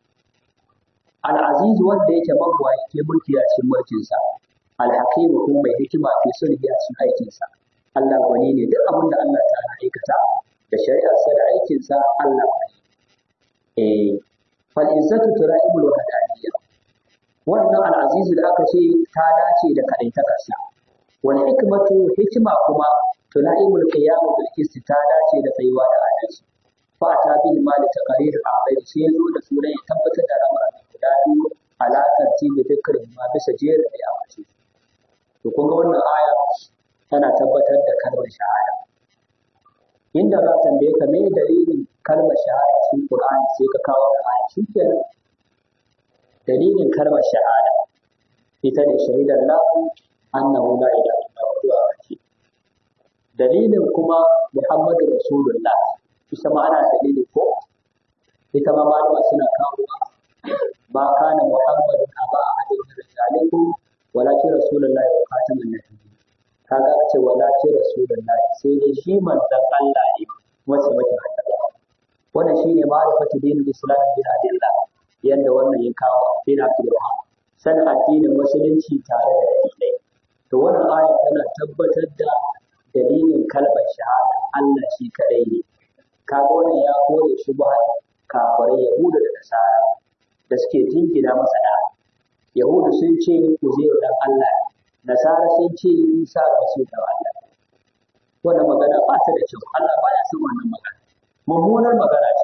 S1: al-aziz wanda yake mabuwa yake mulki a cikin mulkin sa al-hakim kuma mai hikima fi sulhi a cikin aikin sa Allah gwani ne duk abin da Allah ta aikata da shari'ar sa da aikin sa Allah gwani eh fal izzatu tura'ibul wahdaniyya wannan al-aziz da aka ce ta dace da kadaitakarsa wal hikmatu hikima kuma tuna'imul qiyam bil qist ta dace da tsayuwa da adalci fa ta bil mali taqrir al sai zo da sunan ya tabbatar da lamarin guda biyu alaƙar tibi dukkan ma bisa jerin da ya mace to kun ga wannan aya tana tabbatar da kalmar shahada inda za ta tambaye ka me dalilin kalmar shahada cikin Qur'ani sai ka kawo da aya shikenan dalilin kalmar shahada ita ne shahidar lahu annahu la ilaha illa huwa ce dalilin kuma muhammadu rasulullah ita ma ana dalili ko ita ma malama suna kawo ba kana muhammadu aba ahadin min rijalikum walakin rasulullah wa khatamun nabiyyin kaga aka ce walakin rasulullah sai dai shi manzon Allah ne wace mace annabawa wannan shine ma'rifatu dinul islam bil adillah yanda wannan ya kawo bin abdullah sanin addinin musulunci tare da dalilai to wannan aya tana tabbatar da dalilin kalmar shahada Allah shi kadai ne kaga wannan ya kore shi ba kafirai yahuda da nasara da suke jingina masa da yahudu sun ce uzairu dan Allah nasara sun ce isa rasul da Allah wannan magana ba ta da kyau Allah baya son wannan magana mummunar magana ce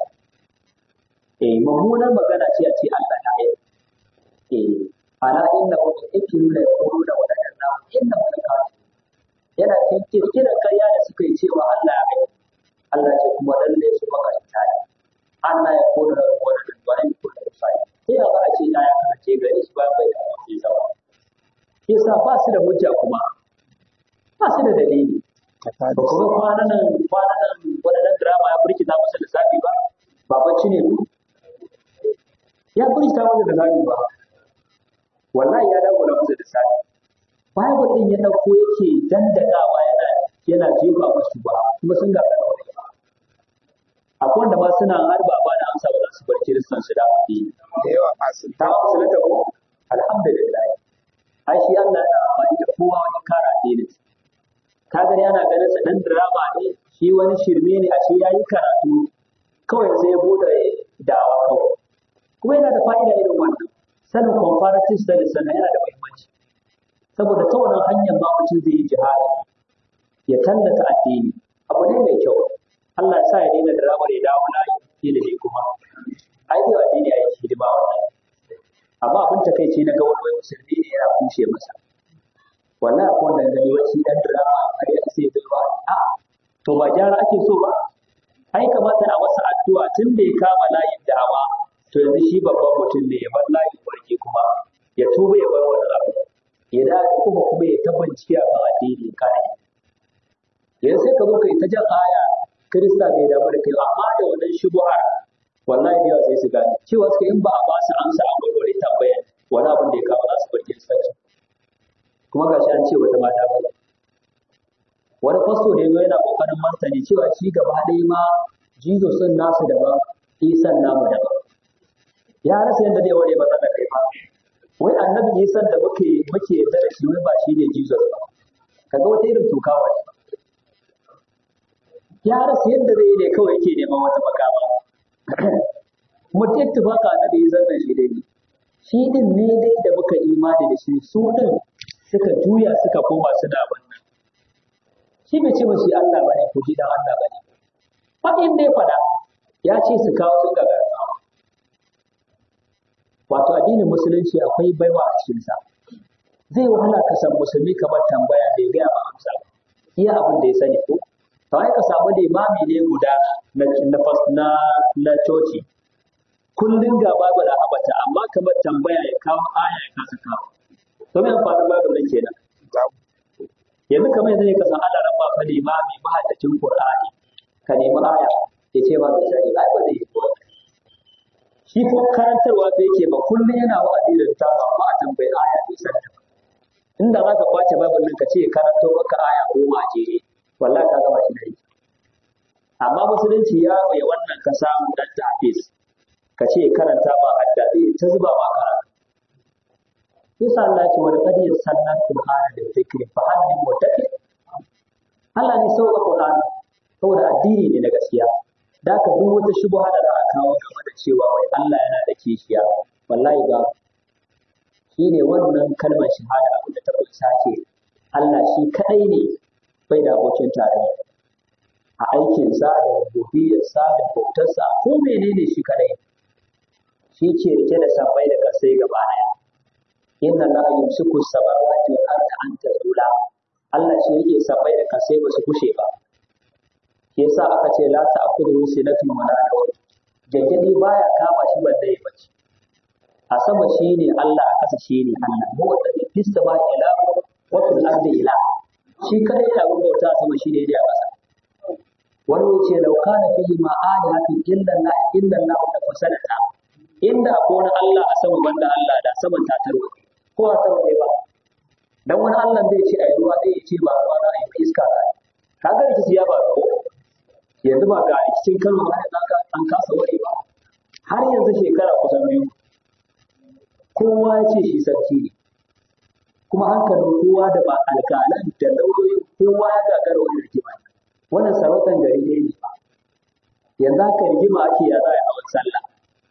S1: eh mummunar magana ce a ce Allah na yi eh ala inna hum yakiluna yaquluna wa la ilaha inna hum yana cikin kirkirar karya da suka yi cewa Allah ya kai Allah ce kuma lalle su makaranta ne Allah ya kona da wani da wani ko da sai sai ba a ce ya ya kace gare shi ba bai da wani zawa yasa ba su da hujja kuma ba su da dalili ba kuma kwanan nan kwanan nan wadannan drama ya burkita masa lissafi ba ba bacci ne ku ya burkita masa lissafi ba wallahi ya dawo da masa lissafi Bible din ya dauko yake dandakawa yana yana jefa musu ba kuma sun ga kana wani ba akwai wanda ma suna harba ba da amsa ba za su bar kiristan su da addini
S2: da yawa masu
S1: ta musu na tabo alhamdulillah ai shi Allah yana amfani da kowa wajen kare addinin ka gani ana ganin sa dan drama ne shi wani shirme ne a shi yayi karatu kawai sai ya bude dawa kawai kuma yana da fa'ida irin wannan sanin comparative studies sannan yana da muhimmanci saboda ta wannan hanyar ma mutum zai yi jihadi ya tallata addini abu ne mai kyau Allah ya sa ya daina dramar ya dawo na ilimi kuma ai zai addini ya yi hidima wannan amma abin takaici na ga wani wani musulmi ne yana kushe masa wallahi akwai wanda gani wai shi dan drama har ya sai bai ba a to ba gyara ake so ba ai kamata a masa addu'a tun da ya kama layin da'awa to yanzu shi babban mutum ne ya bar layin warke kuma ya tuba ya bar wani abu ya da kuma kuma ya ta bincike a kan addini kai yanzu sai ka zo kai ta jan aya kirista bai damu da kai amma da wannan shubuhar wallahi da yawa sai su gane cewa suka in ba a ba su amsa a warware tambayar wani abin da ya kawo za su bar kiristanci kuma ga shi an ce wata mata ba wani fasto ne zo yana kokarin martani cewa shi gaba ɗaya ma jesus din nasu daban isan namu daban ya rasa yadda zai ware masa da kai ba wai annabi isan da muke muke yarda da shi wai ba shi ne jesus ba kaga wata irin tukawa ne ya rasa yadda zai yi ne kawai yake neman wata makama mutum ittifaka annabi isan da shi dai shi din ne dai da muka imani da shi su din suka juya suka koma suna wannan shi bai ce shi Allah bane ko shi dan Allah bane fadin da ya fada ya ce su kawo sun ga gargawa wato addinin musulunci akwai baiwa a cikin sa zai wahala ka san musulmi kamar tambaya da ya gaya ma amsa iya abin da ya sani ko kawai ka samu limami ne guda na na na coci kullum ga babu da habata amma kamar tambaya ya kawo aya ya kasa kawo to me amfanin babu nan kenan yanzu kamar yanzu ne ka san Allah rabba fa limami mahaddacin Qur'ani ka nemi aya ya ce ba bai sani ba ba zai yi ko shi ko karantarwa da yake ba kullum yana wa'azi da ta ba amma a tambayi aya bai san ta inda za ka kwace babin nan ka ce karanto maka aya goma a jere wallahi ka gama shi da yi amma musulunci ya bai wannan ka samu dan tafis ka ce karanta ba hadda zai ta zuba ma karatu yasa Allah ya ce wa laqad yassarna al-qur'ana lil dhikri fa hal min muttaqin Allah ne sauka Qur'ani saboda addini ne na gaskiya da ka duk wata shubha da za a kawo game da cewa wai Allah yana da kishiya wallahi ga shi ne wannan kalmar shahada abin da ta kunsa ce Allah shi kadai ne bai da abokin tarayya a aikinsa da rububiyarsa da bautarsa ko menene shi kadai shi ke rike da sabai da kasai gaba daya inna la yumsiku samawati wal arda an tazula Allah shi yake sabai da kasai ba su kushe ba shi yasa aka ce la ta'khudhu sinatun wa la nawm gaggadi baya kama shi balle ya bace a sama shine Allah a ƙasa shine Allah mu wanda fi sama ila wa fil ardi ila shi kadai da abin bauta a sama shine da ƙasa wani wuce lau kana fihi ma alihatun illa Allah illa Allah da fasadata inda akwai wani Allah a sama banda Allah da saman ta tarwa ko a sama dai ba dan wani Allah zai ce ai ruwa dai ya ce ba ruwa za a yi ba iska za a yi kaga rikici ya ba ko yanzu ba ga rikicin Kano ba da an kasa wani ba har yanzu shekara kusan biyu kowa ya ce shi sarki ne kuma hankalin kowa da ba alƙalan da lauyoyin kowa ya gagara wani rigima wannan sarautar gari ne ne ba yanzu haka rigima ake ya za a hawan sallah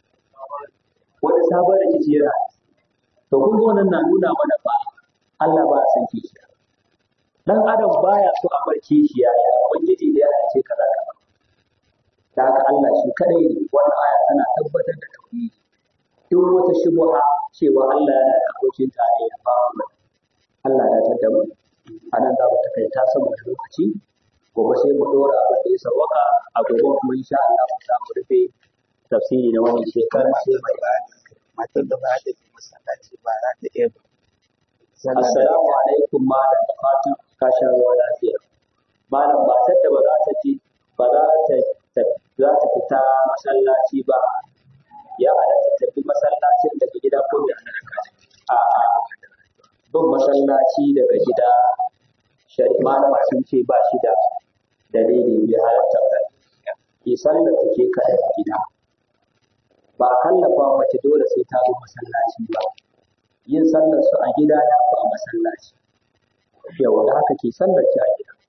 S1: wani sabon rikici yana to kun ga wannan na nuna mana ba Allah ba a san kishiya dan adam baya so a bar kishiya ya ubangiji da ya ce kaza kaza da haka Allah shi kadai ne wannan aya tana tabbatar da tauhidi duk wata shubha cewa Allah yana da abokin tarayya ba mu Allah ya tada mu a nan za mu takaita saboda lokaci gobe sai mu dora abin da ya sawwaka a gobe kuma insha Allah mu za mu rufe tafsiri na wannan shekara sai mai
S2: matar da ba ta je masallaci ba za ta iya
S1: Assalamu alaikum malam da fatan ka sha ruwa lafiya. Malam matar da ba za ta ji ba za ta za ta fita masallaci ba ya halatta ta tafi masallacin daga gida ko da a a bin masallaci daga gida shari'a malama sun ce ba shi da dalili bai halatta ba ki sallar ta ke kaɗai a gida ba a kallafa mace dole sai ta zo masallaci ba yin sallar su a gida ya fi a masallaci yawa da haka ke sallar ki a gida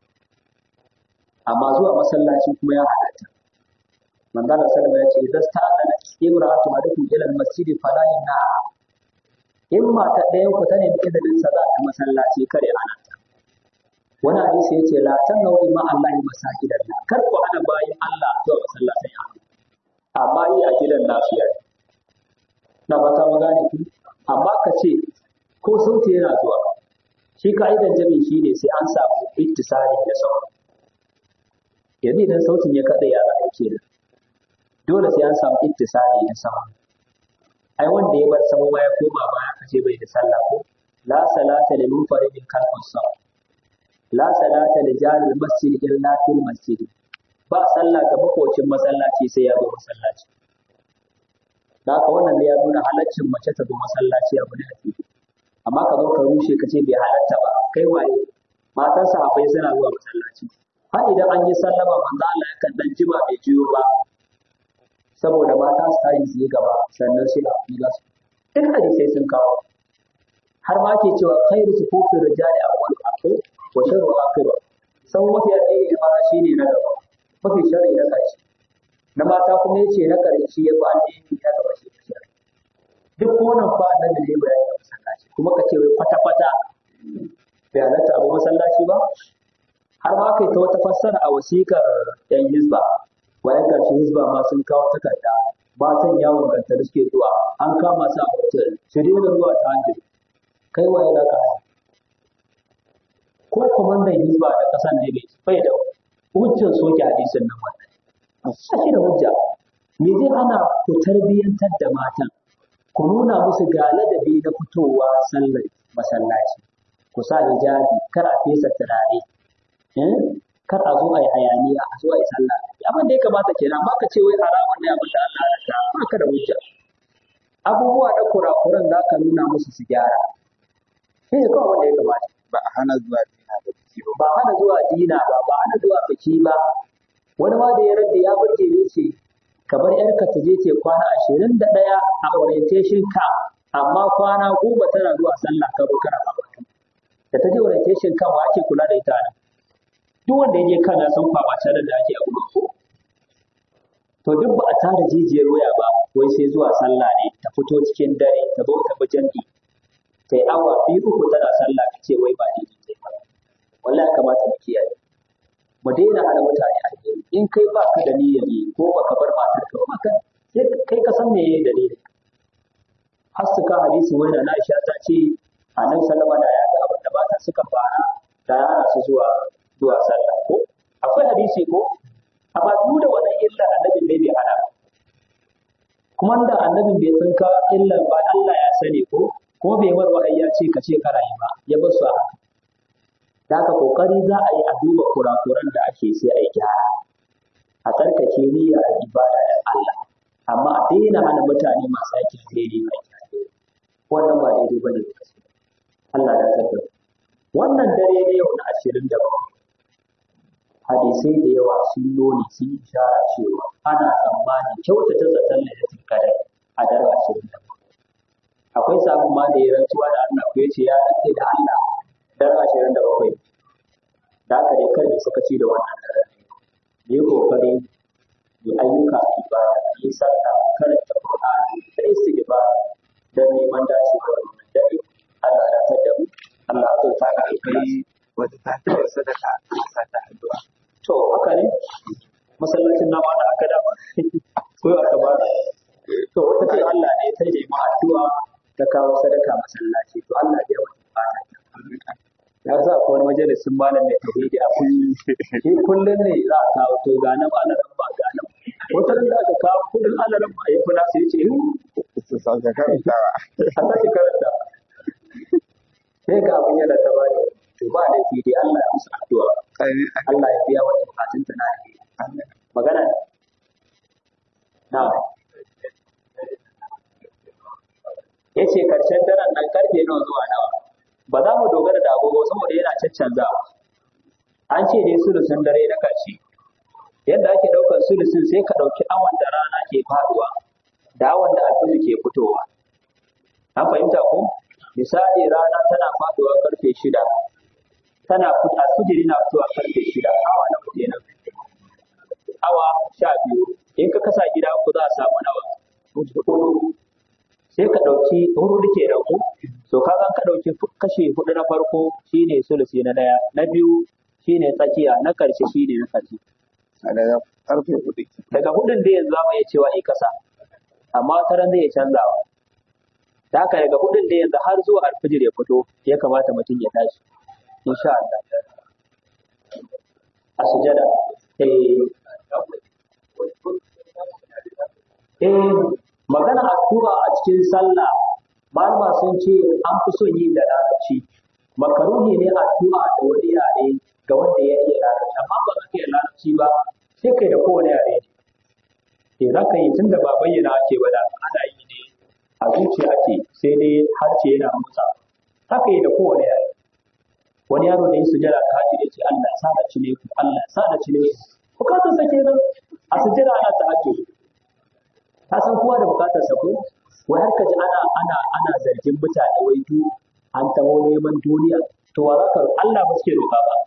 S1: amma zuwa masallaci kuma ya halatta manzala sallama ya ce idan ta azana imra'atu adukum ila al-masjid fala yamna in mata ɗayan ku ta nemi izinin sa za ta masallaci kare ana ta wani hadisi yace la tanau ma Allah masajidallah kar ku ana bayin Allah zuwa masallacin ya amma yi a gidan nasu ya na fata mu gane ku amma ka ce ko sauti yana zuwa shi ka'idan jami'i shi ne sai an samu ittisali da sauran yanzu idan sautin ya kaɗa ya zaɓa kenan dole sai an samu ittisali da sauran ai wanda ya bar sama ma ya koma baya kace bai da sallah ko la salata lil munfaridin khalfas saff la salata li jaril masjid illa fil masjid ba sallah ga makocin masallaci sai ya zo masallaci da haka wannan ne ya nuna halaccin mace ta zo masallaci abu ne a fili amma ka zo ka rushe ka ce bai halatta ba kai waye matan sahabbai suna zuwa masallaci har idan an yi sallama manzo Allah yakan dan jima bai jiyo ba saboda mata su tayi su yi gaba sannan sai a yi su duk hadisai sun kawo har ma ke cewa khairu sufufin rijali awwal akhir wa sharru akhir sau mafi alheri da mata shine na gaba mafi sharri na ƙarshe na mata kuma yace na ƙarshe ya fi alheri na gaba shi ne sharri duk wannan fa annabi ne bayani a masallaci kuma ka ce wai kwata kwata bai halatta abu masallaci ba har ma kai ta wata fassara a wasikar yan hizba bayan ƙarshe hizba ma sun kawo takarda matan yawon ganta da suke zuwa an kama su a hotel su daina zuwa ta hanjin kai waye za ka hana ko kwamandan hizba da ƙasan ne bai bai da hujjar soke hadisin nan wannan ba shi da hujja me zai hana ku tarbiyyantar da matan ku nuna musu ga ladabi na fitowa sallar masallaci ku sa hijabi kar a fesa turare kar a zo a yi hayaniya a zo a yi sallah abin da ya kamata kenan ba ka ce wai haramun ne abin da Allah ya ta ba ka da hujja abubuwa da kurakuran za ka nuna musu su gyara shi ne kawai wanda ya kamata
S2: ba a hana zuwa dina da biki ba
S1: ba hana zuwa dina ba ba hana zuwa biki ba wani ma da ya rage ya burge ne ce ka bar yarka ta je ce kwana ashirin da ɗaya a orientation camp amma kwana goma tana zuwa sallah ka zo kana karatu da ta je orientation camp wa ake kula da ita nan duk wanda ya je kan ya san kwamacin da ake a gurin ko to duk ba a tara jijiyar waya ba wai sai zuwa sallah ne ta fito cikin dare ta zo ta bi jam'i ta yi awa biyu uku tana sallah ta ce wai ba daidai ta ba wallahi kamata mu kiyaye mu daina hana mutane alheri in kai ba ka da niyyar yi ko ba ka bar matar ka ba ka sai kai ka san me yayi dalilin har suka hadisi wai da Aisha ta ce annabi sallama da ya ga abin da mata suka fara da yana su zuwa zuwa sallah ko akwai hadisi ko amma duk da wannan illa annabi ne bai hana kuma da annabin bai san ka illan ba Allah ya sani ko ko bai war wahayi ya ce ka ce kara yi ba ya bar su a haka da haka kokari za a yi a duba kurakuran da ake sai a yi gyara a tsarkake niyya a ibada da Allah amma a daina hana mutane masu aikin alheri a gyara wannan ba daidai bane Allah ya tabbata wannan dare ne yau na ashirin da bakwai hadisai da yawa sun nuni sun ishara cewa ana tsammanin kyautata zaton lailatul qadar a daren ashirin da bakwai akwai sabon ma da ya rantsuwa da Allah ko yace ya rantse da Allah daren ashirin da bakwai da haka dai kar da suka ci da wannan daren ne yi kokari yi ayyuka ibada yi sallah karanta Qur'ani da istighfar dan neman dacewa da wannan dare Allah ya tada mu Allah ya ta ka
S2: akwai wata ta taɓa sadaka a sa ta addu'a
S1: to haka ne masallacin nama da aka dama ko aka ba to wata ce Allah ne ta nemi addu'a ta kawo sadaka masallaci to Allah ya wata bukata ya sa ko wani majalisin malam mai tauhidi a kullum shi kullum ne za a kawo to ga nan alaran ba ga nan wata da aka kawo kudin alaran ba ya kula sai ce
S2: su sauka karantawa
S1: a sake karanta sai ga abin yana ta bani to ba da fi dai Allah ya musu addu'a Allah ya biya wata bukatun ta na alheri magana ne na ya ce karshen daren nan karfe nawa zuwa nawa ba za mu dogara da agogo saboda yana caccanzawa an ce dai sulusun dare na karshe yadda ake ɗaukar sulusun sai ka ɗauki awan da rana ke faduwa da awan da alfiji ke fitowa an fahimta ko misali rana tana faduwa karfe shida tana fita alfijiri na fitowa karfe shida awa na kuɗi nan awa sha biyu in ka kasa gida ku za a samu nawa hudu sai ka ɗauki hudu ke da ku to ka ka ɗauki kashe hudu na farko shine sulusi na ɗaya na biyu shine tsakiya na ƙarshe shine na ƙarshe
S2: a daga karfe hudu
S1: daga hudun da yanzu za mu iya cewa i kasa amma taran zai iya canzawa da haka daga hudun da yanzu har zuwa alfijir ya fito ya kamata mutum ya tashi insha Allah a sujada eh eh magana addu'a a cikin sallah malama sun ce an fi son yi da larabci makaruhi ne addu'a da wani yare ga wanda ya iya larabci amma ba ka iya larabci ba sai kai da kowane yare ne za ka yi tunda ba bayyana ake ba da ana yi ne a zuciya ake sai dai harshe yana motsa haka yi da kowane yare wani yaro da ya sujada ta haji da ce Allah sa da cile ku Allah sa da cile ku bukatar sa kenan a sujada ana ta haji ka san kowa da bukatar sa ko wai har ka ji ana ana ana zargin mutane wai du an taho neman duniya to wa zaka Allah ba suke roƙa ba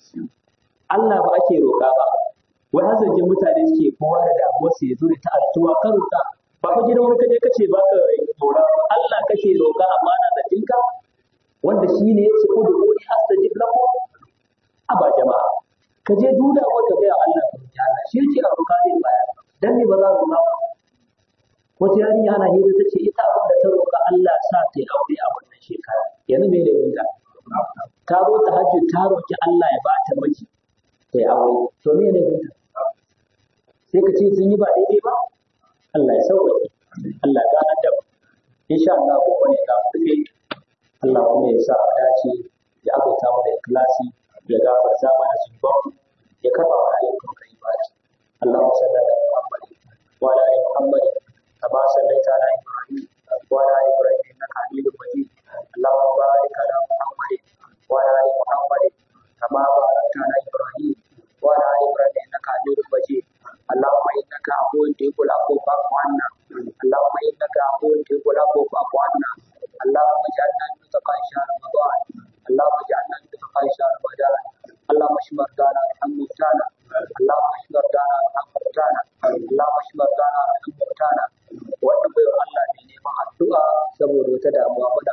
S1: Allah ba ake roƙa ba wai har zargin mutane suke kowa da damuwar su ya zo ta addu'a ka roƙa ba ka gidan wani kaje kace ba ka roƙa Allah kake roƙa amma na zargin ka wanda shi ne ya ce ko da wani astajib lahu a ba jama'a ka je duda wanda ga Allah ka roƙi Allah shi yake a roƙa zai baya dan ne ba za ku ba wata yarinya ana hira ta ce ita abin da ta roƙa Allah sa ta yi aure a wannan shekara yanzu me ne winta ta zo ta hajji ta roƙi Allah ya ba ta miji ta yi aure to me ne winta sai ka ce sun yi ba daidai ba Allah ya sauƙaƙe Allah ya ganar da mu insha Allah ko wani ka kuɗe Allah kuma ya sa a dace ya azurta mu da ikhlasi ya gafarta mana zunubanmu ya karɓa wa ayyukan ka ibadi Allahumma salli ala Muhammad wa ala ali Muhammad كما صليت على ابراهيم وعلى ال ابراهيم انك حميد مجيد اللهم بارك على محمد وعلى ال محمد كما باركت على ابراهيم وعلى ال ابراهيم انك حميد مجيد اللهم انك عفو تحب العفو فاعف عنا اللهم انك عفو تحب العفو فاعف عنا اللهم اجعلنا من تقى شهر رمضان اللهم اجعلنا من تقى شهر رمضان اللهم اشف مرضانا وارحم موتانا اللهم اشف مرضانا وارحم موتانا اللهم اشف مرضانا وارحم موتانا wannan bai Allah ne neman addu'a saboda wata damuwa muna